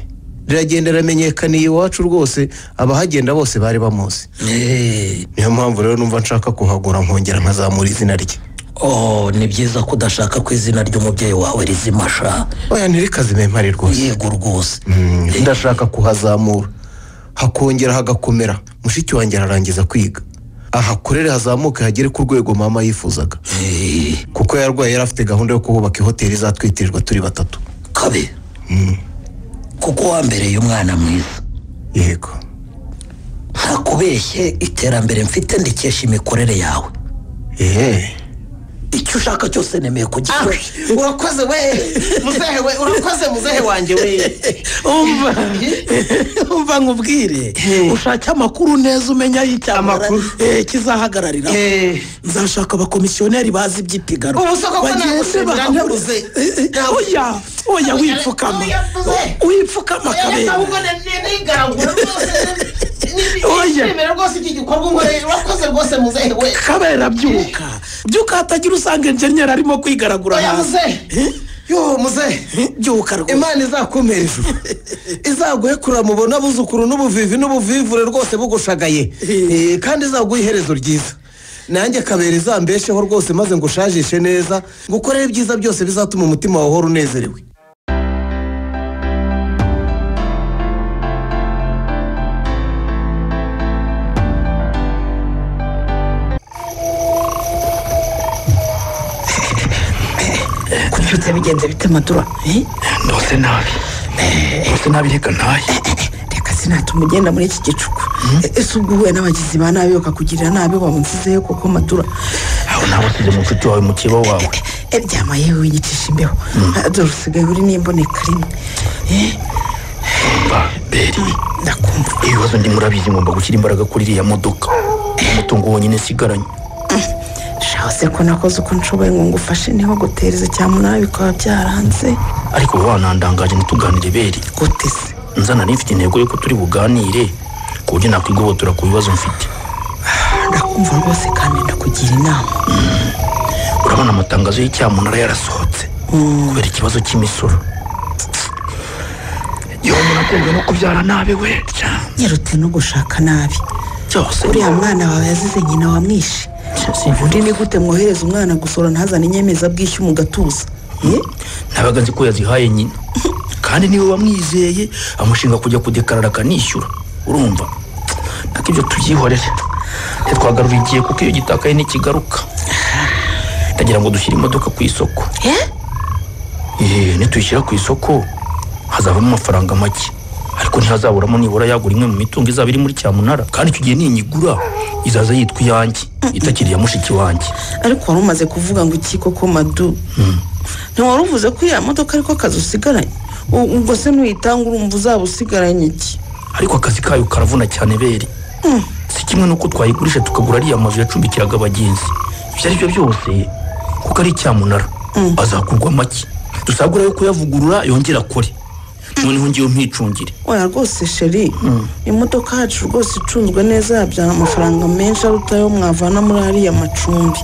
riragenda riramenyekaniye iwacu rwose abahagenda bose bari bamuzi niyo mpamvu rero numva nshaka kuhagura nkongera nkazamura izina rye oh ni byiza ko udashaka ko izina ry'umubyeyi wawe rizima sha oya ntirikaze mpari rwose yego rwose ndashaka kuhazamura hakongera hagakomera mushiki wanjye ararangiza kwiga ahakorere hazamuke hagere ku rwego mama yifuzaga kuko yarwaye yari afite gahunda yo kuhubaka ihoteli izatwitirirwa turi batatu kabe kuko wambereye umwana mwiza yego ntakubeshye iterambere mfite ndikesha imikorere yawe icyo ushaka cyose nemeye kugikora urakoze we muzehe we urakoze muzehe wanjye we umva umva nkubwire ushake amakuru neza umenya y'icyamara eh, kizahagararira nzashaka abakomisiyoneri bazi iby'ipiganwa Ubu soko ko naguze, biranteruze. oya oya wipfukama wipfukama kabera Oya. nishimira rwose iki gikorwa unkoreye urakoze rwose muzehe we kabera byuka byuka hatagira usanga enjeniyeri arimo kwigaragura Oya, muzehe. yo muzehe byuka rwose imana izakumira ijuru izaguhekura mubona buzukuru n'ubuvivi n'ubuvivure rwose bugushagaye Eh, kandi izaguha iherezo ryiza nanjye kabera izambesheho rwose maze ngushajishe neza ngukorere ibyiza byose bizatuma umutima wawe uhora unezerewe kubyutse bigenze bite madura ndose nabi ndose nabi reka ntaye reka sinatuma ugenda muri iki gicuku ese ubwo uhuye n'abagizi ba nabi bakakugirira nabi waba unsizeyo kuko madura aho nabasize mu nshuti wawe mu kiba wawe Eh, ryama yewe wiyicisha imbeho Ah, dore usigaye uri n'imboneka rimwe Eh, umva beri ibibazo ndi murabizi ngomba gushyira imbaraga kuri iriya modoka umutungo wonyine nsigaranye shaho se ko nakoze uko nshoboye ngo ngufashe niho gutereza cyamunara bikaba byaranze ariko wanandangaje ntituganire beri gute se nzana nari mfite intego y'uko turi buganire ku buryo nakwigobotora ku bibazo mfite ndakumva rwose kandi ndakugira inama urabona amatangazo y'icyamunara yarasohotse kubera ikibazo cy'imisoro yewe umuntu akundwa no kubyara nabi we nyirutse no gushaka nabi cyose uriya mwana wawe yazize nyina wamwishe ubundi ni gute mwohereza umwana gusora ntazane inyemezabwishyu mu gatuza Eh? nabaga nzi ko yazihaye nyina kandi niwe wamwizeye amushinga kujya kudekarara akanishyura urumva nako ibyo tubyihorere ntitwagarura igihe kuko iyo gitakaye ntikigaruka ndagira ngo dushyire imodoka ku isoko eee nituyishyira ku isoko hazavamo amafaranga make ariko ntihazaburamo nibura yagura imwe mu mitungo izaba iri muri cyamunara kandi icyo gihe ninyigura izaza yitwa iyanjye itakiri iya mushiki wanjye ariko wari umaze kuvuga ngo iki koko madu ntiwari uvuze ko iriya modoka ariko akazi usigaranye U- ubwo se nuyitanga urumva uzaba usigaranye iki ariko akazi kayo karavuna cyane beri si kimwe n'uko twayigurisha tukagura ariya mazu yacumbikiraga abagenzi ibyo ari byo byose kuko ari icyamunara azakurwa make dusagura yo kuyavugurura yongera akore noneho ngewe mpicungire oya rwose sheri imodoka yacu rwose icunzwe neza yabyara amafaranga menshi aruta ayo mwavana muri hariya macumbi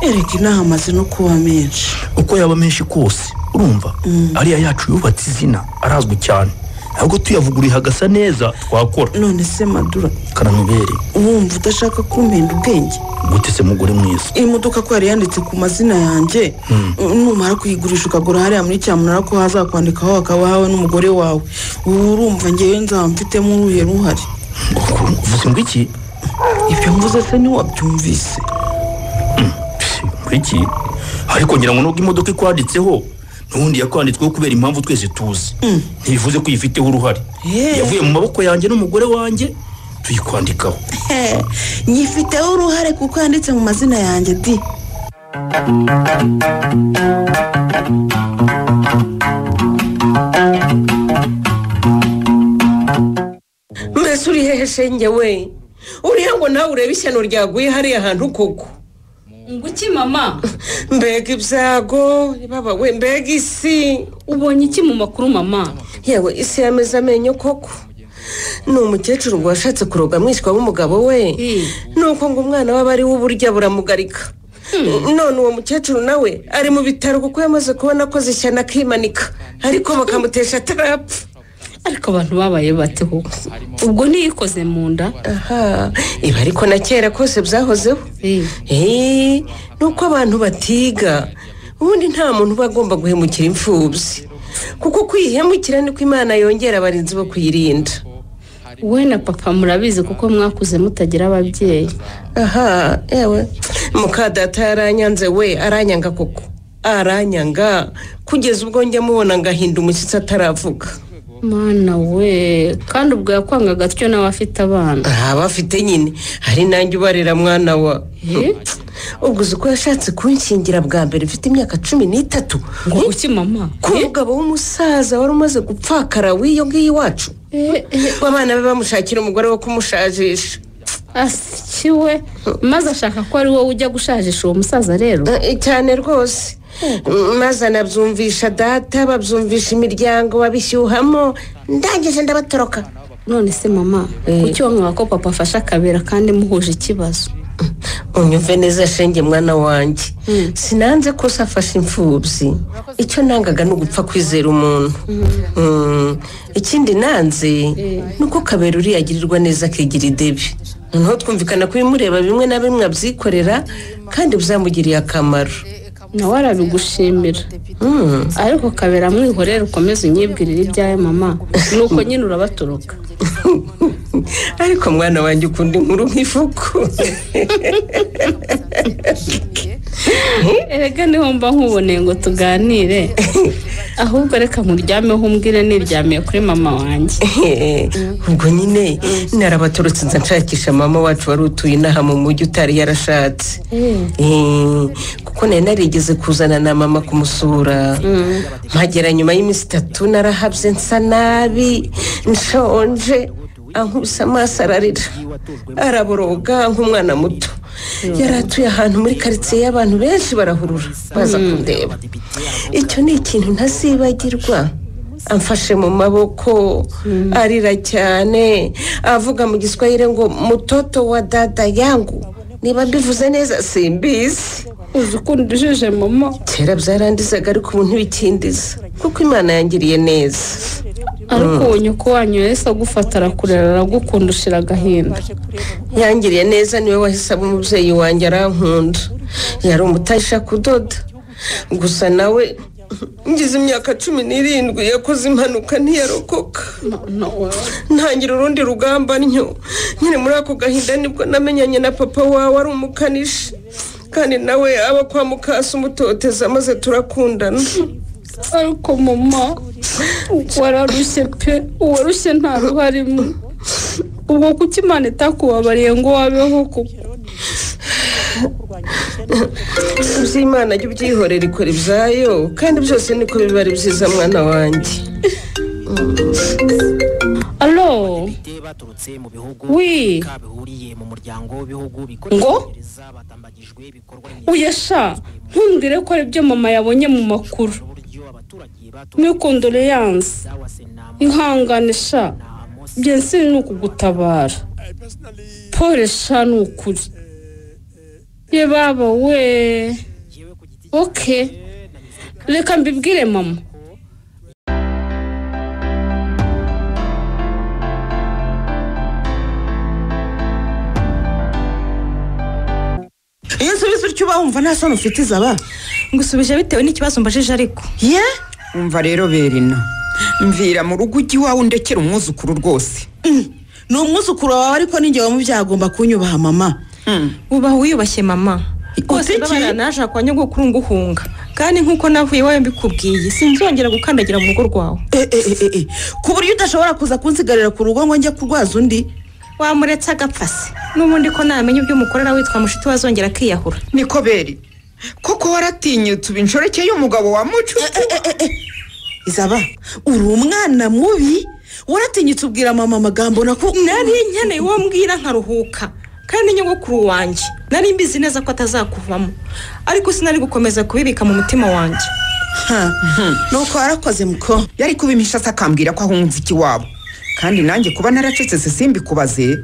erega inaha amaze no kuba menshi uko yaba menshi kose urumva ariya yacu yubatse izina arazwi cyane ahubwo tuyavuguruye hagasa neza twakora none se madura karamubere wumva udashaka kumpenda ubwenge gute se mugore mwiza iyi modoka ko yari yanditse ku mazina yanjye numara kuyigurisha ukagura hariya muri cyamunara ko hazakwandikaho hakaba hawe n'umugore wawe ubu urumva ngewe nzaba mfitemo uruhe ruhare uvuze ngo iki ibyo mvuze se ntiwabyumvise iki ariko ngira ngo nubwo imodoka ikwanditseho n'ubundi yakwanditsweho kubera impamvu twese tuzi ntibivuze ko uyifiteho uruhare yavuye mu maboko yanjye n'umugore wanjye tuyikwandikaho nyifiteho uruhare kuko yanditse mu mazina yanjye di mbese uri hehe shenge we uriya ngo nawe urebe ishyano ryaguye hariya hantu koko nguki mama mbega ibyago baba we mbega isi ubonye iki mu makuru mama yewe isi yameze amenyo koko ni umukecuru ngo washatse kuroga mwishywa w'umugabo we ni uko ngo umwana we aba ariwe uburya buramugarika none uwo mukecuru nawe ari mu bitaro kuko yamaze kubona akoze ishyano akimanika ariko bakamutesha atarapfa ariko abantu babaye bate ho ubwo ntiyikoze mu nda aha ibi ariko na kera kose byahozeho eee ni uko abantu batiga ubundi nta muntu uba agomba guhemukira imfubyi kuko kwihemukira niko imana yongera abarinzi bo kuyirinda wowe na papa murabizi kuko mwakuze mutagira ababyeyi aha yewe mukadata yaranyanze we aranyanga koko aranyanga kugeza ubwo njya mubona ngahinda umushyitsi ataravuga mana we kandi ubwo yakwangaga atyo nawe afite abana aba afite nyine hari nanjye ubarera mwana wa Eh? ubwo uzi ko yashatse kunshingira bwa mbere mfite imyaka cumi n'itatu ngo uki mama ku mugabo w'umusaza wari umaze gupfakara w'iyo ngiyo iwacu we abana be bamushakira umugore wo kumushajisha asikiwe maze ashaka ko ari wowe ujya gushajisha uwo musaza rero Eh, cyane rwose Mm, maze anabyumvisha data babyumvisha imiryango babishyuhamo ndangije ndabatoroka none se mama kuki wamwaba ko papa afashe akabera kandi muhuje ikibazo unyumve neza shenge mwana wanjye sinanze ko se afashe imfubyi icyo nangaga ni ugupfa kwizera umuntu Mm, ikindi nanze ni uko kabera uriya agirirwa neza akigira idebi noneho twumvikana ko ibimureba bimwe na bimwe abyikorera kandi byamugiriye akamaro nawe arabigushimira ariko kabera mwihorere ukomeze unyibwirire ibyawe mama nuko nyine urabaturuka ariko mwana wanjye ukunda inkuru nk'ifuku erega niho mba nkuboneye ngo tuganire ahubwo reka nkuryameho umbwire niryamiye kuri mama wanjye ubwo nyine narabaturutse nza nshakisha mama wacu wari utuye inaha mu mujyi utari yarashatse Eh, kuko nari narigeze kuzana na mama kumusura mpagera nyuma y'iminsi itatu narahabye nsa nabi nshonje ankubise amaso ararira araboroga nk'umwana muto yari atuye ahantu muri karitsiye y'abantu benshi barahurura baza kundeba icyo ni ikintu ntazibagirwa amfashe mu maboko arira cyane avuga mu giswahili ngo mutoto wa dada yangu niba mbivuze neza simbizi uzi ukuntu ujije mama kera byarandizaga ariko ubu ntibikindiza kuko imana yangiriye neza ariko uwo nyoko wanyu yahise agufata arakurera aragukunda ushira agahinda yangiriye neza niwe wahise aba umubyeyi wanjye arankunda yari umutasha kudoda gusa nawe ngize imyaka cumi n'irindwi yakoze impanuka ntiyarokoka ntangira urundi rugamba ntyo nyine muri ako gahinda nibwo namenyanye na papa wawe ari umukanishi kandi nawe aba kwa mukasi umutoteza maze turakundana ariko mama wararushye pe uwarushye nta ruharimo ubwo kuki imana itakubabariye ngo wabeho kuko iby'imana jya ubyihorera ikora ibyayo kandi byose niko biba ari byiza mwana wanjye alo wi ngo uyasha ntumbwire ko ari byo mama yabonye mu makuru n'ikondoleyanse ihangane sha byensi ni ukugutabara pole sha ni ukuri ye baba we oke reka mbibwire mama iyo nsubije utyo uba wumva nta soni ufite izaba ngusubije bitewe n'ikibazo mbajije ariko ye umva rero berina mvira mu rugo ujye iwawe undekera umwuzukuru rwose ni umwuzukuru wawe ariko n'ingewe mu byaha agomba kunyubaha mama ubaha wiyubashye mama rwose mbabara naje kwa nyogokuru nguhunga kandi nk'uko navuye iwawe mbikubwiye sinzongera gukandagira mu rugo rwawe ku buryo udashobora kuza kunsigarira ku rugo ngo njye kurwaza undi wamuretse agapfa se n'ubundi ko namenya ibyo umukorera witwa mushiti wazongera akiyahura niko beri koko waratinyutse uba inshoreke y'umugabo wa mucucu izaba uri umwana mubi waratinyutse ubwira mama amagambo nako nari nkeneye uwo mbwira nkaruhuka kandi nyogokuru wanjye nari mbizi neza ko atazakuvamo ariko sinari gukomeza kubibika mu mutima wanjye nuko warakoze muko yari kubimisha se akambwira ko ahunga ikiwabo kandi nanjye kuba naracecetse simbikubaze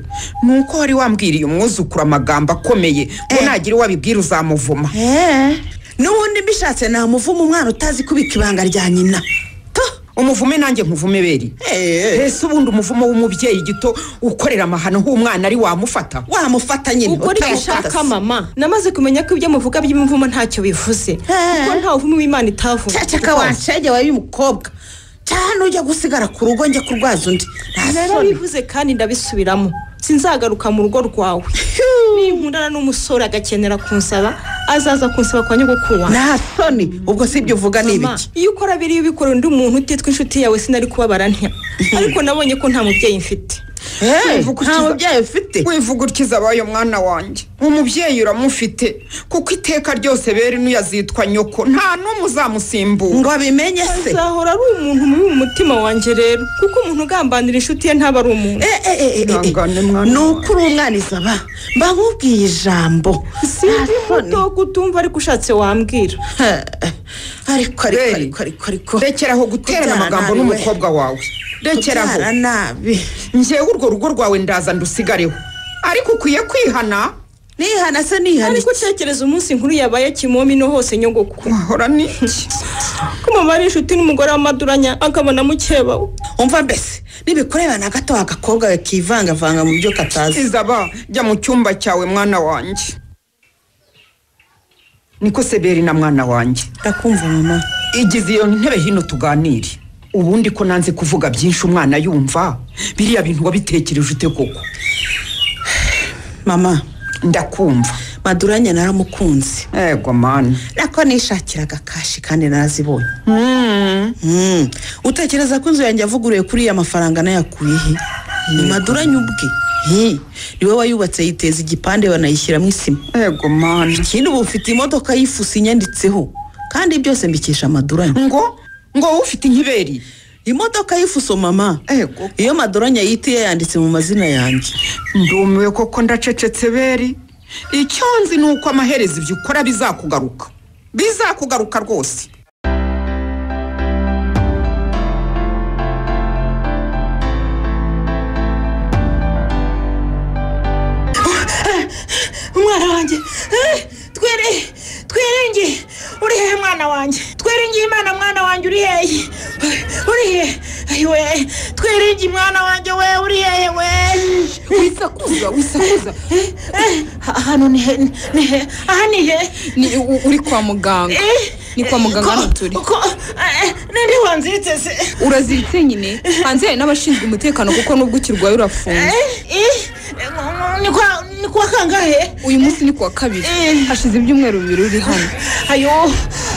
ni uko wari wambwiriye umwuzukuru amagambo akomeye ngo nagira uwo abibwira uzamuvuma n'ubundi mbishatse namuvuma umwana utazi kubika ibanga rya nyina umuvume nanjye nkuvume beri ese ubundi umuvumo w'umubyeyi gito ukorera amahano nk'umwana ari wamufata wamufata nyine ubwo ntibishaka mama namaze kumenya ko ibyo muvuga by'imivumo ntacyo bivuze kuko nta buvumo w'imana itavuga cyacaka wancege wawe umukobwa cyane ujya gusigara ku rugo njya kurwaza undi narabivuze kandi ndabisubiramo sinzagaruka mu rugo rwawe ninkundana n'umusore agakenera kunsaba azaza kunsaba kwa nyogokuru wanjye nta soni ubwo si ibyo uvuga ni ibiki iyo ukora biriya ubikora undi muntu utitwa inshuti yawe sinari kubabara ntya ariko nabonye ko nta mubyeyi mfite nta mubyeyi ufite wivuga utyo abaye mwana wanjye umubyeyi uramufite kuko iteka ryose beri n'uyazitwa nyoko nta n'umwe uzamusimbura ngo abimenye se azahora ari umuntu mubi mu mutima wanjye rero kuko umuntu ugambanira inshuti ye ntaba ari umuntu ni uko uri umwana izaba mba nkubwiye ijambo sinzi muto gutumva ariko ushatse wambwira ariko ariko ariko ariko ariko rekeraho guterana amagambo n'umukobwa wawe rekeraho nabi ngewe urwo rugo rwawe ndaza ndusigareho ariko ukwiye kwihana nihana se nihana ariko utekereza umunsi nkuru yabaye kimomi no hose nyogoko wahora ni ko mama ari inshuti n'umugore w'amaduranya akabona mukebawe umva mbese nibikureba na gato agakobwa kivangavanga mu byo katazi izaba jya mu cyumba cyawe mwana wanjye niko seberi na mwana wanjye ndakumva mama igize iyo ntebe hino tuganire ubundi ko nanze kuvuga byinshi umwana yumva biriya bintu wabitekereje ute koko mama ndakumva maduranya naramukunze yego mani nako nishakiraga kashi kandi narazibonye utekereza ko inzu yanjye yavuguruye kuri iya mafaranga nayakuye he ni maduranya ubwe niwe wayubatse yiteza igipande banayishyiramo isima yego mani ikindi ubu ufite imodoka y'ifuso inyanditseho kandi byose mbikisha amaduranya ngo ngo ufite inkiberi imodoka y'ifuso mama iyo madoranya yitiye yanditse mu mazina yanjye ndumiwe koko ndacecetse beri icyo nzi ni uko amaherezo ibyo ukora bizakugaruka bizakugaruka rwose umwana wanjye twereye twerengeye uri hehe mwana wanjye twerengeye imana mwana wanjye uri hehe uri hehe we twerengeye mwana wanjye we uri hehe we wisakuza wisakuza hano ni he ni he aha ni he ni uri kwa muganga ni kwa muganga hano turi ninde wanziritse se uraziritse nyine hanze hari n'abashinzwe umutekano kuko nubwo ukirwaye urafunze ni kuwa kangahe uyu munsi ni kuwa kabiri hashize ibyumweru bibiri uri hano ayo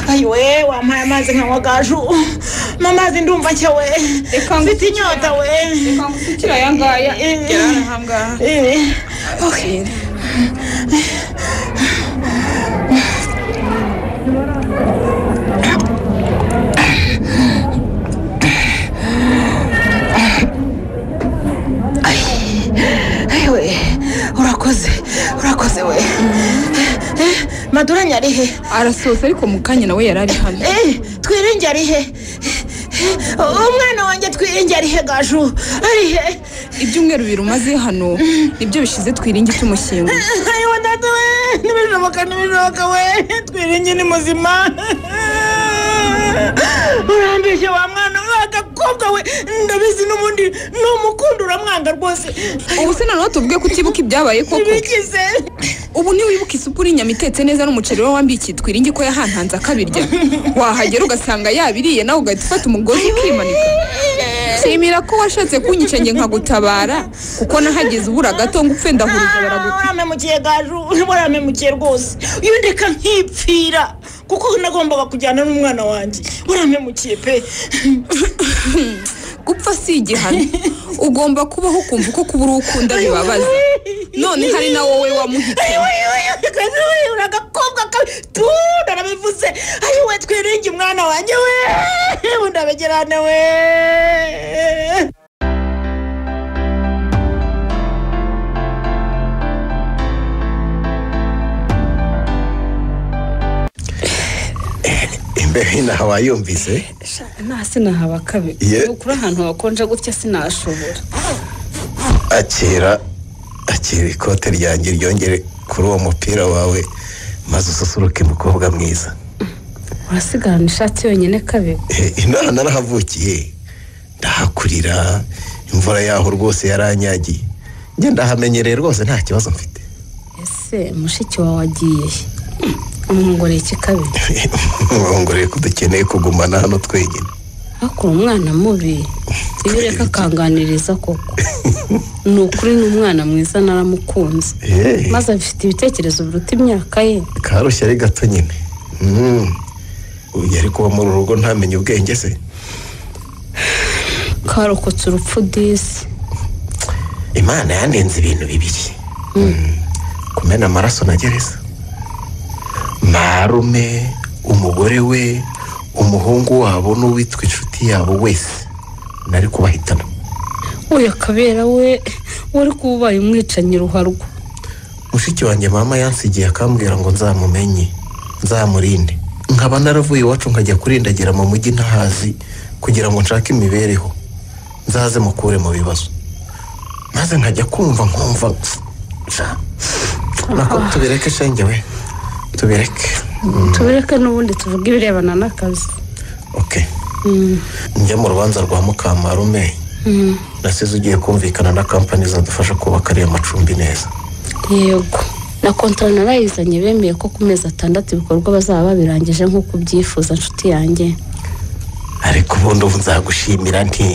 ayo we wampaye amazi nkanywa gaju n'amazi ndumva cyo we mfite inyota we reka ngusukire aya ngaya gera aha ngaha we urakoze urakoze we maduranya ari he arasoza ariko mu kanya nawe yari ari hano twirenge ari he umwana wanjye twirenge ari he gaju ari he ibyumweru birumaze hano nibyo bishize twirenge tumushyinguye ayiwa data we ntibishoboka ntibishoboka we twirenge ni muzima urambije wa mwana agakobwa we ndabizi n'ubundi ni umukunda uramwanga rwose ubu se noneho tuvuge ko utibuka ibyabaye koko bigize ubu ntiwibuka isupu n'inyama itetse neza n'umuceri we wambiye ikitwiringi ko yahantanze akabirya wahagera ugasanga yabiriye nawe ugahita ufata umugozi ukimanika nshimira ko washatse kunyica njye nkagutabara kuko nahageze ubura gato ngo upfe ndahurije baraguta uramemukiye gaju uramemukiye rwose iyo ndeka nkipfira kuko nagombaga kujyana n'umwana wanjye uramemukiye pe gupfa si igihano ugomba kubaho ukumva uko kuba uri ukunda bibabaza none hari na wowe wamuhitamo uragakobwa tu narabivuze ayo we twirenge umwana wanjye we undabegerane we imbere inaha wayumvise nta sinahaba kabi Ye. ukura ahantu hakonja gutya sinashobora akira akira ikote ryanjye ryongere kuri uwo mupira wawe maze ususuruke mukobwa mwiza urasigarana ishati yonyine kabi Eh, inaha narahavukiye ndahakurira imvura yaho rwose yaranyagiye njye ndahamenyereye rwose nta kibazo mfite ese mushiki wawe agiye he? umwongoreye iki kabi mwongoreye ko dukeneye kugumana hano twenyine akora umwana mubi iyo ureka akanganiriza koko ni ukuri ni umwana mwiza naramukunze Eh. maze afite ibitekerezo biruta imyaka ye karushya ari gato nyine Mm. uyu yari kuba muri uru rugo ntamenye ubwenge se karokotse urupfu disi imana yanenze ibintu bibiri kumena amaraso na gereza marume umugore we umuhungu wabo n'uwitwa inshuti yabo wese nari kubahitana uyu kabera we wari kuba ubaye umwicanyi ruharwa mushiki wanjye mama yansigiye akambwira ngo nzamumenye nzamurinde nkaba naravuye iwacu nkajya kurindagira mu mujyi ntahazi kugira ngo nshake imibereho nzaze mukure mu bibazo maze nkajya kumva nkumva sha, nako tubireke shenge we tubireke tubireke n'ubundi tuvuge ibirebana n'akazi Okay. Mm, njya mu rubanza rwa mukamarume mm. nasize ugiye kumvikana na kampani zadufasha kubaka ariya macumbi neza yego na kontara narayizanye bemeye ko ku mezi atandatu ibikorwa bazaba babirangije nk'uko ubyifuza nshuti yanjye ariko ubundi ubu nzagushimira nti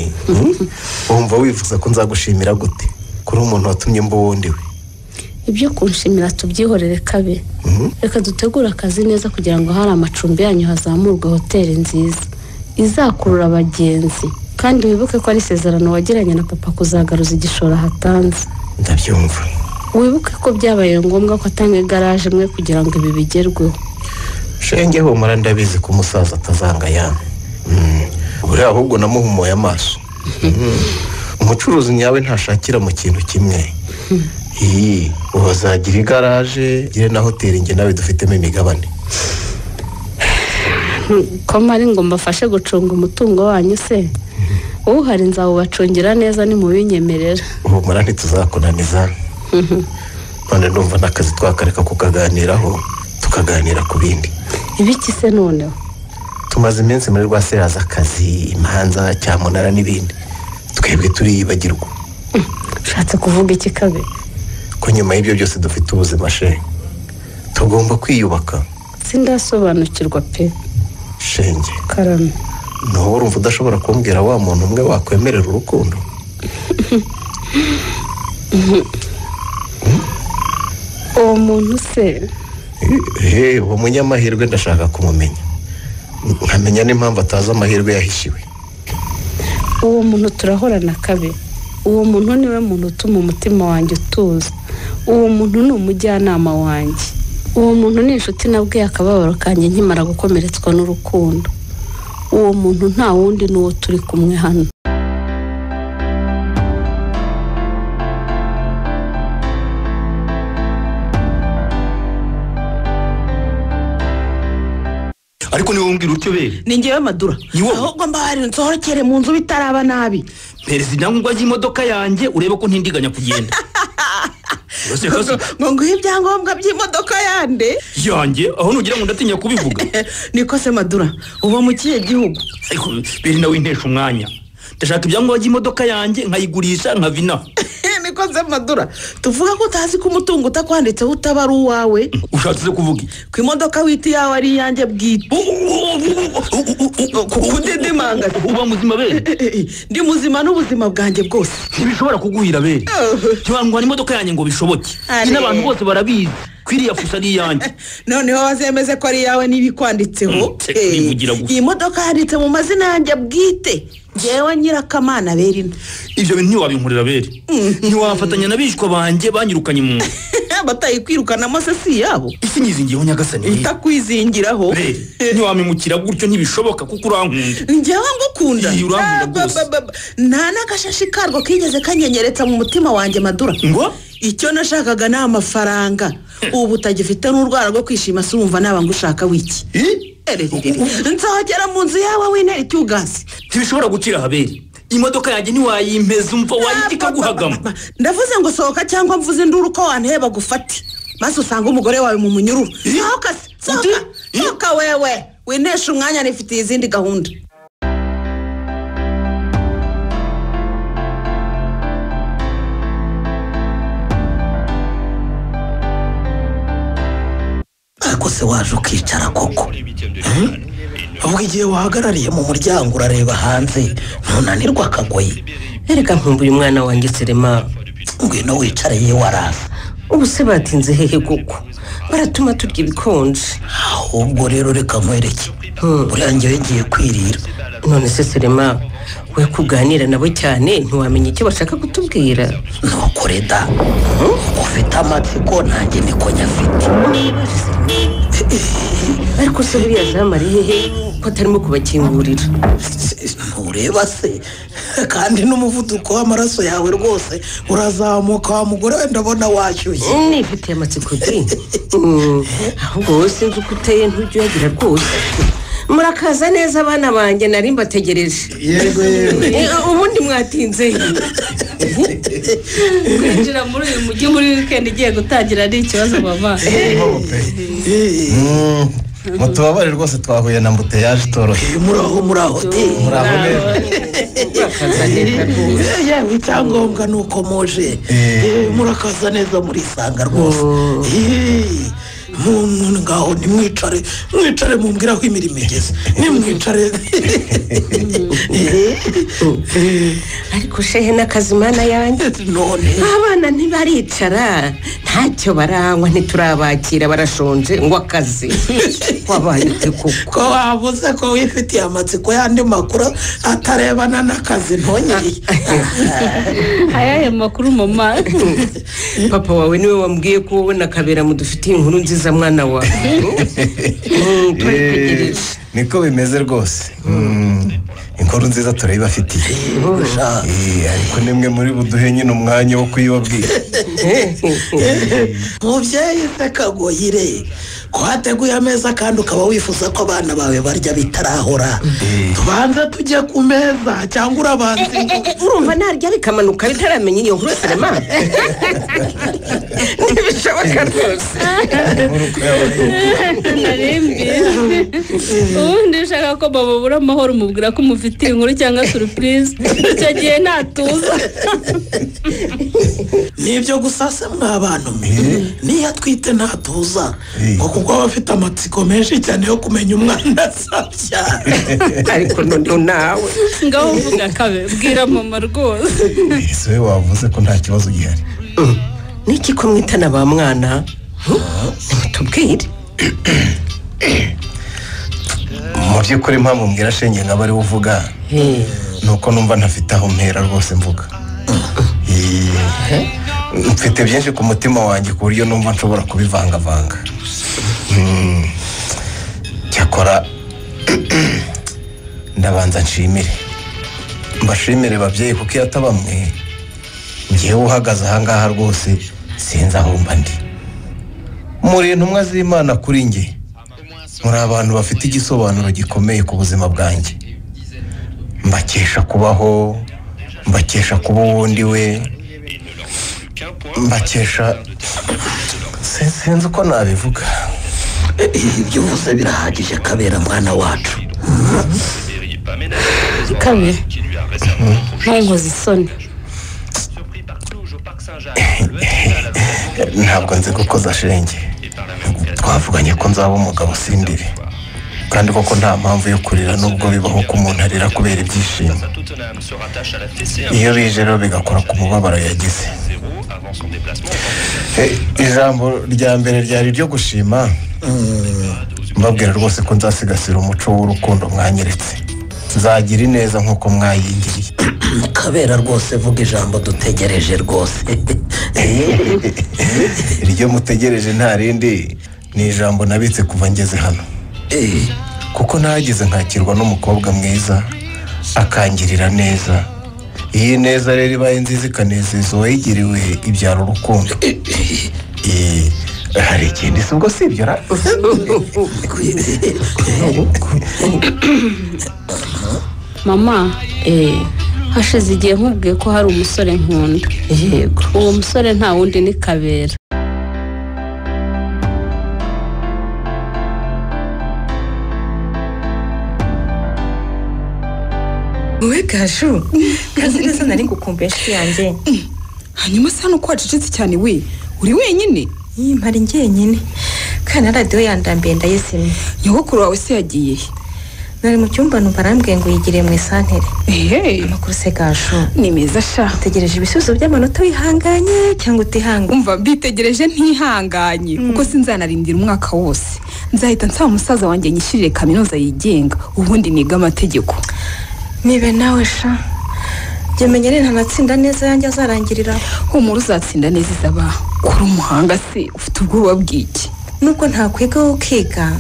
wumva wifuza ko nzagushimira gute kuri umuntu watumye mba uwundi we ibyo kunshimira tubyihorere kabe reka dutegure akazi neza kugira ngo hari amacumbi yanyu hazamurwe hoteli nziza izakurura abagenzi kandi wibuke ko ari isezerano wagiranye na papa kuzagaruza igishoro ahatanze ndabyumva wibuke ko byabaye ngombwa ko atanga igaraje imwe kugira ngo ibi bigerweho shenge humura ndabizi ko umusaza atazanga yamwe buri ahubwo namuhumuye amaso Mm. umucuruzi nyawe ntashakira mu kintu kimwe iyi ubu azagira igaraje ugire na hoteli njye nawe dufitemo imigabane koma ari ngo mbafashe gucunga umutungo wanyu se uhari nzawubacungira neza nimubinyemerera humura ntituzakunaniza none numva n'akazi twakareka kukaganiraho tukaganira ku bindi ibiki se noneho tumaze iminsi muri rwa seraza akazi imanza cyamunara n'ibindi twebwe turiyibagirwa ushatse kuvuga iki kabe ko nyuma y'ibyo byose dufite ubuzima shenge tugomba kwiyubaka sindasobanukirwa pe shenge karame naho urumva udashobora kumbwira wa muntu umwe wakwemerera urukundo uwo muntu se Eh, uwo munyamahirwe ndashaka kumumenya nkamenya n'impamvu atazi amahirwe yahishiwe uwo muntu turahorana kabe uwo muntu niwe muntu utuma umutima wanjye utuza uwo muntu ni umujyanama wanjye uwo muntu ni inshuti nabwiye akababaro kanjye nkimara gukomeretswa n'urukundo uwo muntu nta wundi ni uwo turi kumwe hano ariko niwe umbwira utyo bere ni ngewe madura ahubwo mba wari nsohokere mu nzu bitaraba nabi perezida ibyangombwa by'imodoka yanjye urebe ko ntindiganya kugenda Urose kasi ngo nguhe ibyangombwa by'imodoka yande yanjye aho nugira ngo ndatinya kubivuga niko se madura uba mu kihe gihugu ariko bere nawe intesha umwanya ndashaka ibyangombwa by'imodoka yanjye nkayigurisha nkava inaha nikoze madura tuvuga ko utazi ko umutungo utakwanditseho utaba ari uwawe ushatse kuvuga iki? ku imodoka wita iyawe ari iyanjye bwite kudedemanga uba muzima bene ndi muzima n'ubuzima bwanjye bwose ntibishobora kuguhira bene ntibangwana imodoka yanjye ngo bishoboke Are. n'abantu bose barabizi ko iriya fuso ari iyanjye noneho wazemeze ko ari iyawe niba ikwanditseho Eh, iyi modoka yanditse mu mazina yanjye bwite ngewe nyirakamana berino ibyo bintu ntiwabinkorera bere ntiwafatanya n'abishwa banjye banyirukanye mu nzu batayikwirukanamo se si yabo isi nyizingiyeho nyagasani ihita kwizingiraho bere ntiwamimukira gutyo ntibishoboka kuko urankunda ngewe ngukunda Iyi urankunda Ah, ba, ba, ba, ba. nta n'agashashi karwo kigeze kanyenyeretsa mu mutima wanjye madura ngo icyo nashakaga ni amafaranga ubu utagifite n'urwara rwo kwishima se urumva naba ngushaka wiki Erererere. nzogera mu nzu yawe w'intera icyugasi ntibishobora gucira habere imodoka yanjye ntiwayimpeza umva wayita ikaguhagama ndavuze ngo sohoka cyangwa mvuze induru ko wanteba gufate maze usanga umugore wawe mu munyururu sohoka se, sohoka sohoka wewe winesha umwanya nifitiye izindi gahunda ariko se waje ukicara koko Hmm? ubwo igihe wahagarariye mu muryango urareba hanze ntunanirwa akagoye erega nkumbuye umwana wanjye serema ngwino wicare ye waraza ubu se batinze hehe koko baratuma turya ibikonje ahubwo rero reka nkwereke buriya ngewe ngiye kwirira none se serema we kuganira nabo cyane ntiwamenya icyo bashaka kutubwira ntukore da uko ufite amatsiko nanjye niko nyafite ariko se buriya zamu ari hehe ko atarimo kubakingurira ntureba se kandi n'umuvuduko w'amaraso yawe rwose urazamuka wa mugore we ndabona washyushye nifitiye amatsiko bi Mm, ahubwo wowe sinzi uko uteye ntujya uyagira rwose murakaza neza abana banjye nari mbategereje Yego, yego. Eh, ubundi mwatinze kwinjira muri uyu mujyi muri wikendi igiye gutangira ari ikibazo mama mutubabare rwose twahuye na mbuteyaje itoroshye muraho muraho muraho neza yewe icyangombwa ni uko muje Eh, murakaza neza murisanga rwose Eh, mu- mu- ngaho nimwicare mwicare mumbwire aho imirimo igeze nimwicare ariko shehe n'akazimana yanjye none abana ntibaricara ntacyo baranywa ntiturabakira barashonje ngo akazi wabaye ute koko ko wabuze ko wifitiye amatsiko y'andi makuru atarebana n'akazi ntonyeye ayahe makuru mama papa wawe niwe wambwiye ko wowe na kabera mudufitiye inkuru nziza mwana wawe Mm, turayitegereje. niko bimeze rwose Mm, inkuru nziza turayibafitiye Eh, ariko nimwe muri buduhe nyine umwanya wo kuyibabwira mubyeyi se kagoyire ko wateguye ameza kandi ukaba wifuza ko abana bawe barya bitarahora tubanze tujye ku meza cyangwa urabanza urumva narya bikamanuka bitaramenya iyo nkuru serema ntibishoboka rwose narimbi ubundi ushaka ko mama abura amahoro umubwira ko umufitiye inkuru cyangwa surupurize icyo gihe ntatuza nibyo gusa se mwa abantu mwe niyo atwite ntatuza ngo kuko aba afite amatsiko menshi cyane yo kumenya umwana azabyara ariko noneho nawe ngaho uvuga kabe bwira mama rwose ese we wavuze ko nta kibazo gihari niki ko mwitana ba mwana nimutubwire mu by'ukuri mpamvu mbwira shenge nkaba ariwe uvuga ni uko numva ntafite aho mpera rwose mvuga Eh, mfite byinshi ku mutima wanjye ku buryo numva nshobora kubivangavanga Mm, cyakora ndabanza nshimire mbashimire babyeyi kuko iyo ataba mwe ngewe uhagaze ahangaha rwose sinzi aho mba ndi muri intumwa z'imana kuri njye muri abantu bafite igisobanuro gikomeye ku buzima bwanjye mbakesha kubaho mbakesha kuba uwundi we mbakesha Si- sinzi uko nabivuga ibyo uvuze birahagije kabera mwana wacu kabe ntunkoze isoni ntabwo nzi gukoza shenge twavuganye ko nzaba umugabo sindiri kandi koko nta mpamvu yo kurira nubwo bibaho ko umuntu arira kubera ibyishimo iyo bije rero bigakora ku mubabaro yagize Eh, ijambo rya mbere ryari iryo gushima mbabwira rwose ko nzasigasira umuco w'urukundo mwanyeretse nzagira ineza nk'uko mwayigiriye kabera rwose vuga ijambo dutegereje rwose iryo mutegereje nta rindi ni ijambo nabitse kuva ngeze hano kuko nahageze nkakirwa n'umukobwa mwiza akangirira neza iyi neza rero ibaye nziza ikanezeza uwayigiriwe ibyara urukundo Eh, hari ikindi si ubwo si ibyo ra mama hashize igihe nkubwiye ko hari umusore nkunda yego uwo musore nta wundi ni kabera wowe gashu kazi neza nari gukumbuye inshuti yanjye hanyuma se hano ko wacecetse cyane we uri wenyine mpari njyenyine kandi na radiyo yandambiye ndayizimye nyogokuru wawe se yagiye he nari mu cyumba numva arambwiye ngo yigiriye mu isantere ehehe amakuru se gashu ni meza sha utegereje ibisubizo by'amanota wihanganye cyangwa utihanganye umva mbitegereje ntihanganye kuko sinzanarindira umwaka wose nzahita nsaba umusaza wanjye nyishyurire kaminuza yigenga ubundi niga amategeko nibe nawe sha jya menya rero ntanatsinda neza yanjye azarangirira humura uzatsinda neza izaba kuri umuhanga se ufite ubwoba bw'iki nubwo ntakwiga wowe ukiga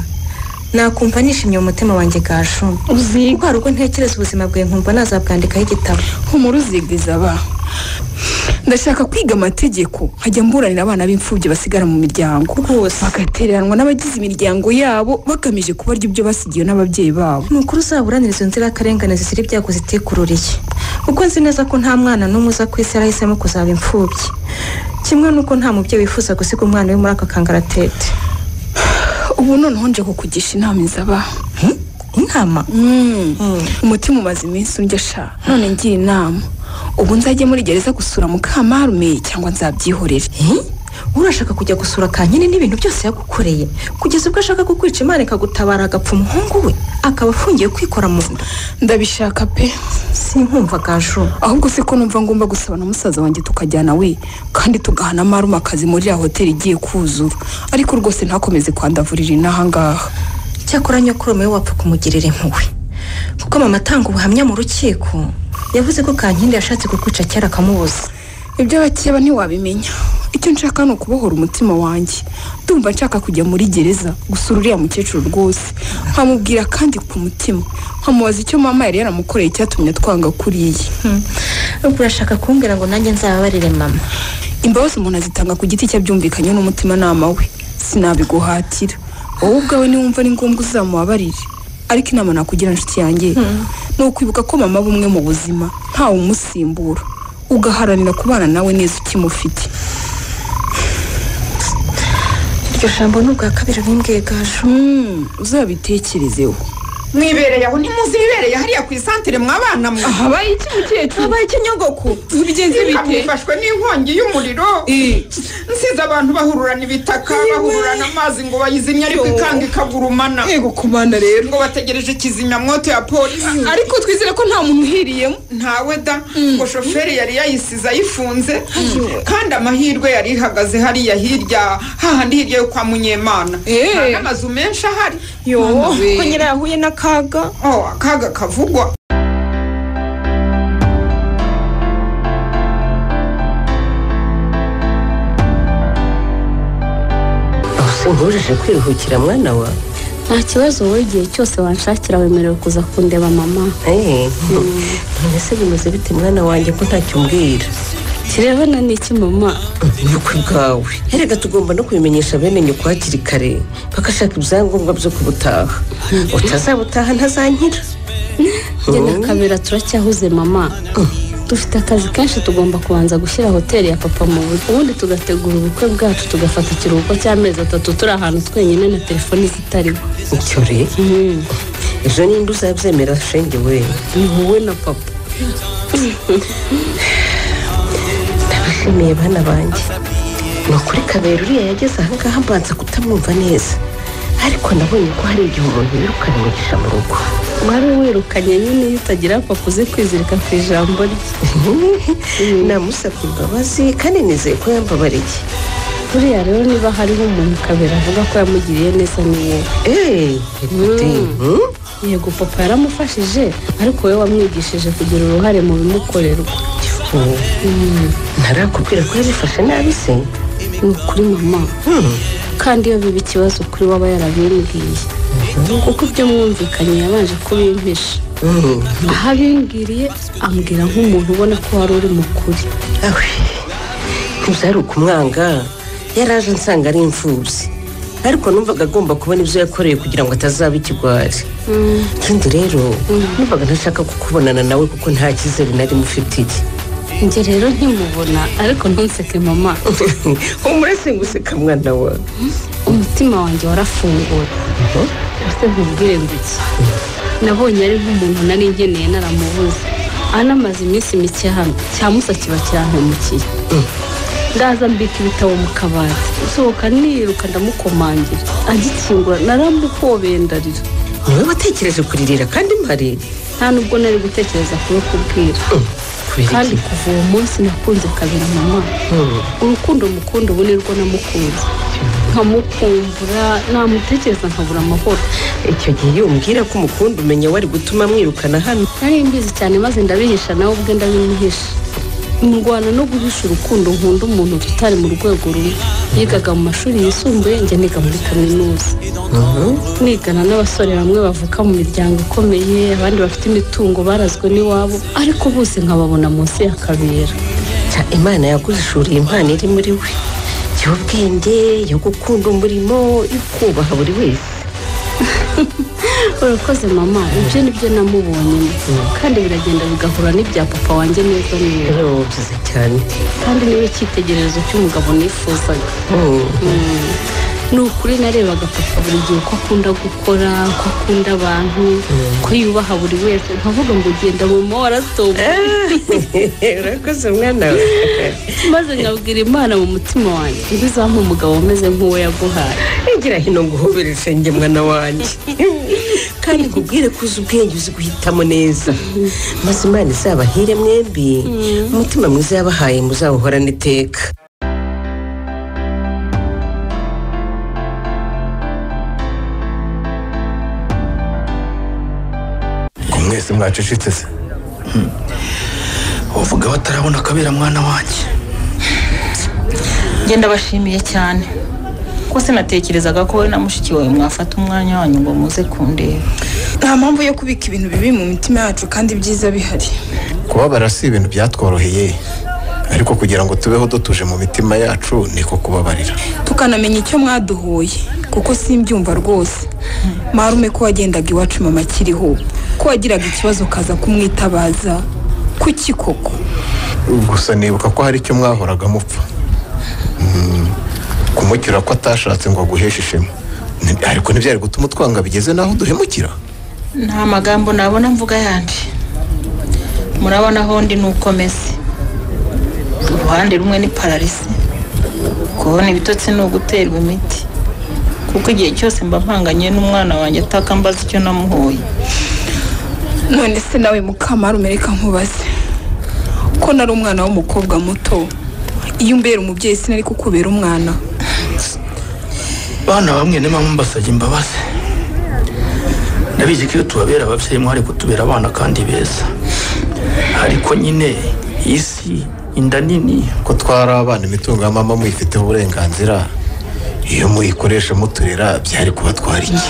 nakumva nishimye mu mutima wanjye gashu uzi ko hari ubwo ntekereza ubuzima bwawe nkumva nazabwandikaho igitabo humura uziga izaba ndashaka kwiga amategeko nkajya mburanira abana b'imfubyi basigara mu miryango rwose bagatereranwa n'abagize imiryango yabo bagamije kubarya ibyo basigiwe n'ababyeyi babo ni ukuri uzaburanira izo nzirakarengane zishyira ibyago zitikururiye kuko nzi neza ko nta mwana n'umwe uza ku isi yarahisemo kuzaba imfubyi kimwe n'uko nta mubyeyi wifuza gusiga umwana we muri aka kangaratete ubu noneho nje kukugisha inama izaba inama umutima umaze iminsi undya sha none ngira inama ubu nzajye muri gereza gusura mukamarume cyangwa nzabyihorere urashaka kujya gusura kanyine n'ibintu byose yagukoreye kugeza ubwo ashaka kukwica imana ikagutabara agapfa umuhungu we akaba afungiye kwikora mu nda ndabishaka pe sinkumva gashu ahubwo se ko numva ngomba gusaba na musaza wanjye tukajyana we kandi tugahana amarume akazi muri ya hoteli igiye kuzura ariko rwose ntakomeze kwandavurira inahangaha cyakora nyokuru we wapfa kumugirira impuhwe kuko mama atanga ubuhamya mu rukiko yavuze ko kankindi yashatse kukwica kera akamubuza ibyo bakeba ntiwabimenya icyo nshaka ni ukubohora umutima wanjye ndumva nshaka kujya muri gereza gusura uriya mukecuru rwose nkamubwira kandi ku mutima nkamubaza icyo mama yari yaramukoreye icyatumye twanga kuriya urashaka kumbwira ngo nanjye nzababarire mama imbabazi umuntu azitanga ku giti cye byumvikanye n'umutimanama we sinabiguhatira wowe ubwawe niwumva ni ngombwa uzamubabarire ariko inama nakugira inshuti yanjye ni ukwibuka ko mama aba umwe mu buzima ntawe umusimbura ugaharanira kubana nawe neza ukimufite iryo jambo ni ubwa kabiri bimbwiye gashu uzabitekerezeho mwibereye aho ntimuzi ibibereye hariya ku isantere mwabana mwe habaye iki mukecuru habaye iki nyogoko bigenze bite? bifashwe n'inkongi y'umuriro nsize abantu bahururana ibitaka bahururana amazi ngo bayizimye ariko ikanga ikagurumana yego kumana rero ngo bategereje kizimyamwoto ya polisi ariko twizere ko nta muntu uhiriyemo ntawe da ngo shoferi yari yayisize ayifunze kandi amahirwe yari ihagaze hariya hirya hahandi hirya yo kwa munyemana nta n'amazu menshi ahari yo Mama we. ko nyirayo ahuye n'akaga oh akaga kavugwa uhurije kwiruhukira mwana wa nta kibazo wowe igihe cyose wanshakira wemerewe kuza kundeba mama Eh, none se bimeze bite mwana wanjye ko ntacyo umbwira kirebana n'iki mama yuko ubwawe erega tugomba no kubimenyesha bene nyoko hakiri kare bagashaka ibyangombwa byo kubutaha utazabutaha ntazanyira njye na kabera turacyahuze mama dufite akazi kenshi tugomba kubanza gushyira hoteli ya papa mu buryo ubundi tugategura ubukwe bwacu tugafata ikiruhuko cy'amezi atatu turi ahantu twenyine na telefoni zitarimo icyo rero ejo ninde uzabyemera shenge we ni wowe na papa ndabashimiye bana banjye ni ukuri kabera uriya yageze ahangaha mbanza kutamwumva neza ariko nabonye ko hari igihe umuntu yirukana umugisha mu rugo wari wirukanye nyine iyo utagira papa uzi kwizirika ku ijambo rye namusabye imbabazi kandi nizeye ko yambabariye buriya rero niba hariho umuntu kabera avuga ko yamugiriye neza niye yego papa yaramufashije ariko wowe wamwigishije kugira uruhare mu bimukorerwa Mm, ntarakubwira ko yabifashe nabi se ni ukuri mama kandi iyo biba ikibazo kuri we aba yarabimbwiye kuko ibyo mwumvikanye yabanje kubimpisha aho abimbwiriye ambwira nk'umuntu ubona ko wari uri mukuri ntibyari ukumwanga yaraje ansanga ari imfubyi ariko numvaga agomba kubona ibyo yakoreye kugira ngo atazaba ikigwari ikindi rero numvaga ntashaka kukubonana nawe kuko nta cyizere nari mufitiye njye rero nkimubona ariko ntunseke mama umurese ngo useka mwana wawe umutima wanjye warafunguye ese nkubwire ngo iki nabonye ari nk'umuntu nari ngeneye naramubuze anamaze iminsi mike hano cyamusa kiba cyahemukiye ndaza mbika ibitabo mu kabati usohoka niruka ndamukomangira agikingura naramuhobeye ndarira niwe watekereje kuririra kandi mparira nta nubwo nari gutekereza kuba kubwira kandi kuva uwo munsi nakunze kabera mama urukundo mukunda ubu nirwo namukunze nkamukumbura namutekereza nkabura amahoro icyo gihe iyo umbwira ko umukunda umenya wari gutuma mwirukana hano nari mbizi cyane maze ndabihisha nawe ubwe ndabimuhisha mu rwanda no guhisha urukundo nkunda umuntu tutari mu rwego rumwe yigaga mu mashuri yisumbuye njya niga muri kaminuza nigana n'abasore bamwe bavuka mu miryango ikomeye abandi bafite imitungo barazwe n'iwabo ariko bose nkababona munsi ya kabera Ca, imana yaguhishuriye impano iri muri we y'ubwenge yo gukunda umurimo yo kubaha buri wese urakoze mama ibyo nibyo namubonyemo kandi biragenda bigahura n'ibya papa wanjye neza neza byiza cyane kandi niwe cyitegererezo cy'umugabo nifuzaga Mm. ni ukuri narebaga papa buri gihe ko akunda gukora ko akunda abantu ko yubaha buri wese nkavuga ngo ugenda mu maratombo urakoze mwana we maze nkabwira imana mu mutima wanjye ntibizampa umugabo umeze nk'uwo yaguhaye igira hino nguhobereze njye mwana wanjye kandi nkubwire ko uzi ubwenge uzi guhitamo neza maze imana izabahire mwembi umutima mwiza yabahaye muzawuhorane iteka ngo mwese mwacecetse se bavuga batarabona akabera mwana wanjye ngenda bashimiye cyane rwose natekerezaga ko wowe na mushiki wawe mwafata umwanya wanyu ngo muze kundeba nta mpamvu yo kubika ibintu bibi mu mitima yacu kandi byiza bihari kubabara si ibintu byatworoheye ariko kugira ngo tubeho dutuje mu mitima yacu niko kubabarira tukanamenya icyo mwaduhuye kuko simbyumva rwose marume ko wagendaga iwacu mama akiriho ko wagiraga ikibazo ukaza kumwitabaza kuki koko gusa nibuka ko hari icyo mwahoraga mupfa Mm, kumukira ko atashatse ngo aguheshe ishema Ni- ariko ntibyari gutuma utwanga bigeze n'aho duhemukira nta magambo nabona mvuga yandi murabona aho ndi ni uko meze uruhande rumwe ni pararisi kubona ibitotsi ni uguterwa imiti kuko igihe cyose mba mpanganye n'umwana wanjye ataka mbaza icyo namuhoye none se nawe mukamarume reka nkubaze ko nari umwana w'umukobwa muto iyo umbera umubyeyi sinari kukubera umwana bana bamwe niba mbasabye imbabazi ndabizi ko iyo tubabera ababyeyi mwari kutubera abana kandi beza ariko nyine isi inda nini ko twari abana imitungo ya mama muyifiteho uburenganzira iyo muyikoresha muturera byari kubatwara iki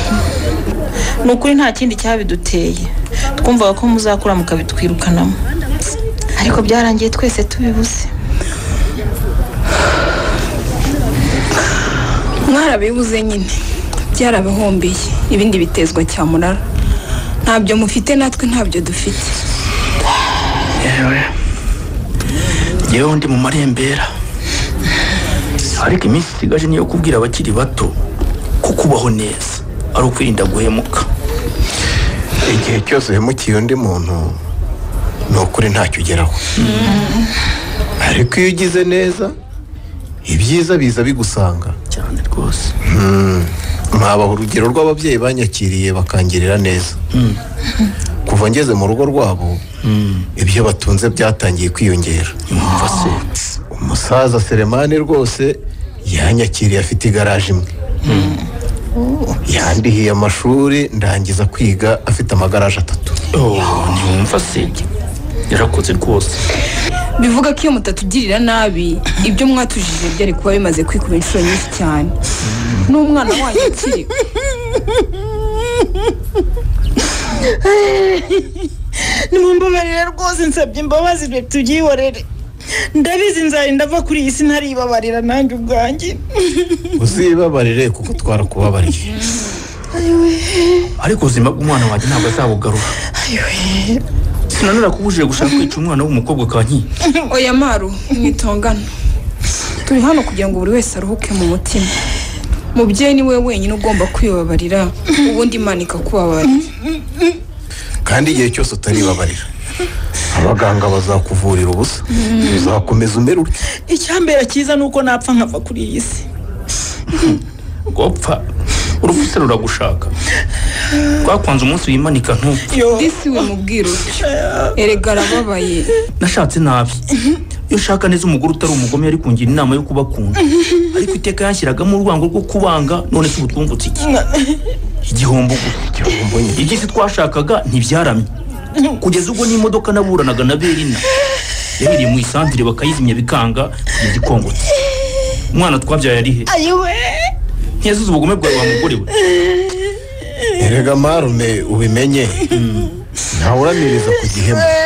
ni ukuri nta kindi cyabiduteye twumvaga ko muzakura mukabitwirukanamo ariko byarangiye twese tubibuze mwarabibuze nyine byarabahombiye ibindi bitezwa cyamunara ntabyo mufite natwe ntabyo dufite yewe yewe ndi mu marembera ariko iminsi isigaje niyo kubwira abakiri bato ko kubaho neza ari ukwirinda guhemuka igihe cyose uhemukiye undi muntu ni ukuri ntacyo ugeraho ariko iyo ugize neza ibyiza biza bigusanga cyane rwose nkabaha urugero rw'ababyeyi banyakiriye bakangirira neza kuva ngeze mu rugo rwabo ibyo batunze byatangiye kwiyongera umusaza seremani rwose yanyakiriye afite igaraje imwe yandihiye amashuri ndangiza kwiga afite amagaraje atatu ntiyumva se yarakoze rwose bivuga ko iyo mutatugirira nabi ibyo mwatujije byari kuba bimaze kwikuba inshuro nyinshi cyane n'umwana wanyu ukiri nimumbabarire rwose nsabye imbabazi reka tubyihorere ndabizi nzarinda ava kuri iyi si ntaribabarira nanjye ubwanjye uzibabarire kuko twarakubabariye ariko ubuzima bw'umwana wanjye ntabwo azabugarura sinanakubujije gushaka kwica umwana w'umukobwa kanyi oya maru mwitongana turi hano kugira ngo buri wese aruhuke mu mutima mubyeyi ni we wenyine ugomba kwibabarira ubundi imana ikakubabarira kandi igihe cyose utaribabarira abaganga bazakuvurira ubusa uzakomeza umere utyo icyambera cyiza ni uko napfa nkava kuri iyi si gopfa urupfu ruragushaka twakunze umunsi wimanika ntupfe disi we mubwira utyo erega arababaye nashatse nabi iyo ushaka neza umugore utari umugome yari kungira inama yo kubakunda ariko iteka yashyiragamo urwango rwo kubanga none se ubu twumvutse iki igihombo igihombo iby'isi twashakaga ntibyaramye kugeza ubwo n'imodoka naburanaga na berina yahereye mu isantire bakayizimya bikanga kugeza ikongotse umwana twabyaye ari he ayiwe ntiyazize ubugome bwawe wa mugore we erega marume ubimenye ntawuramiriza ku gihema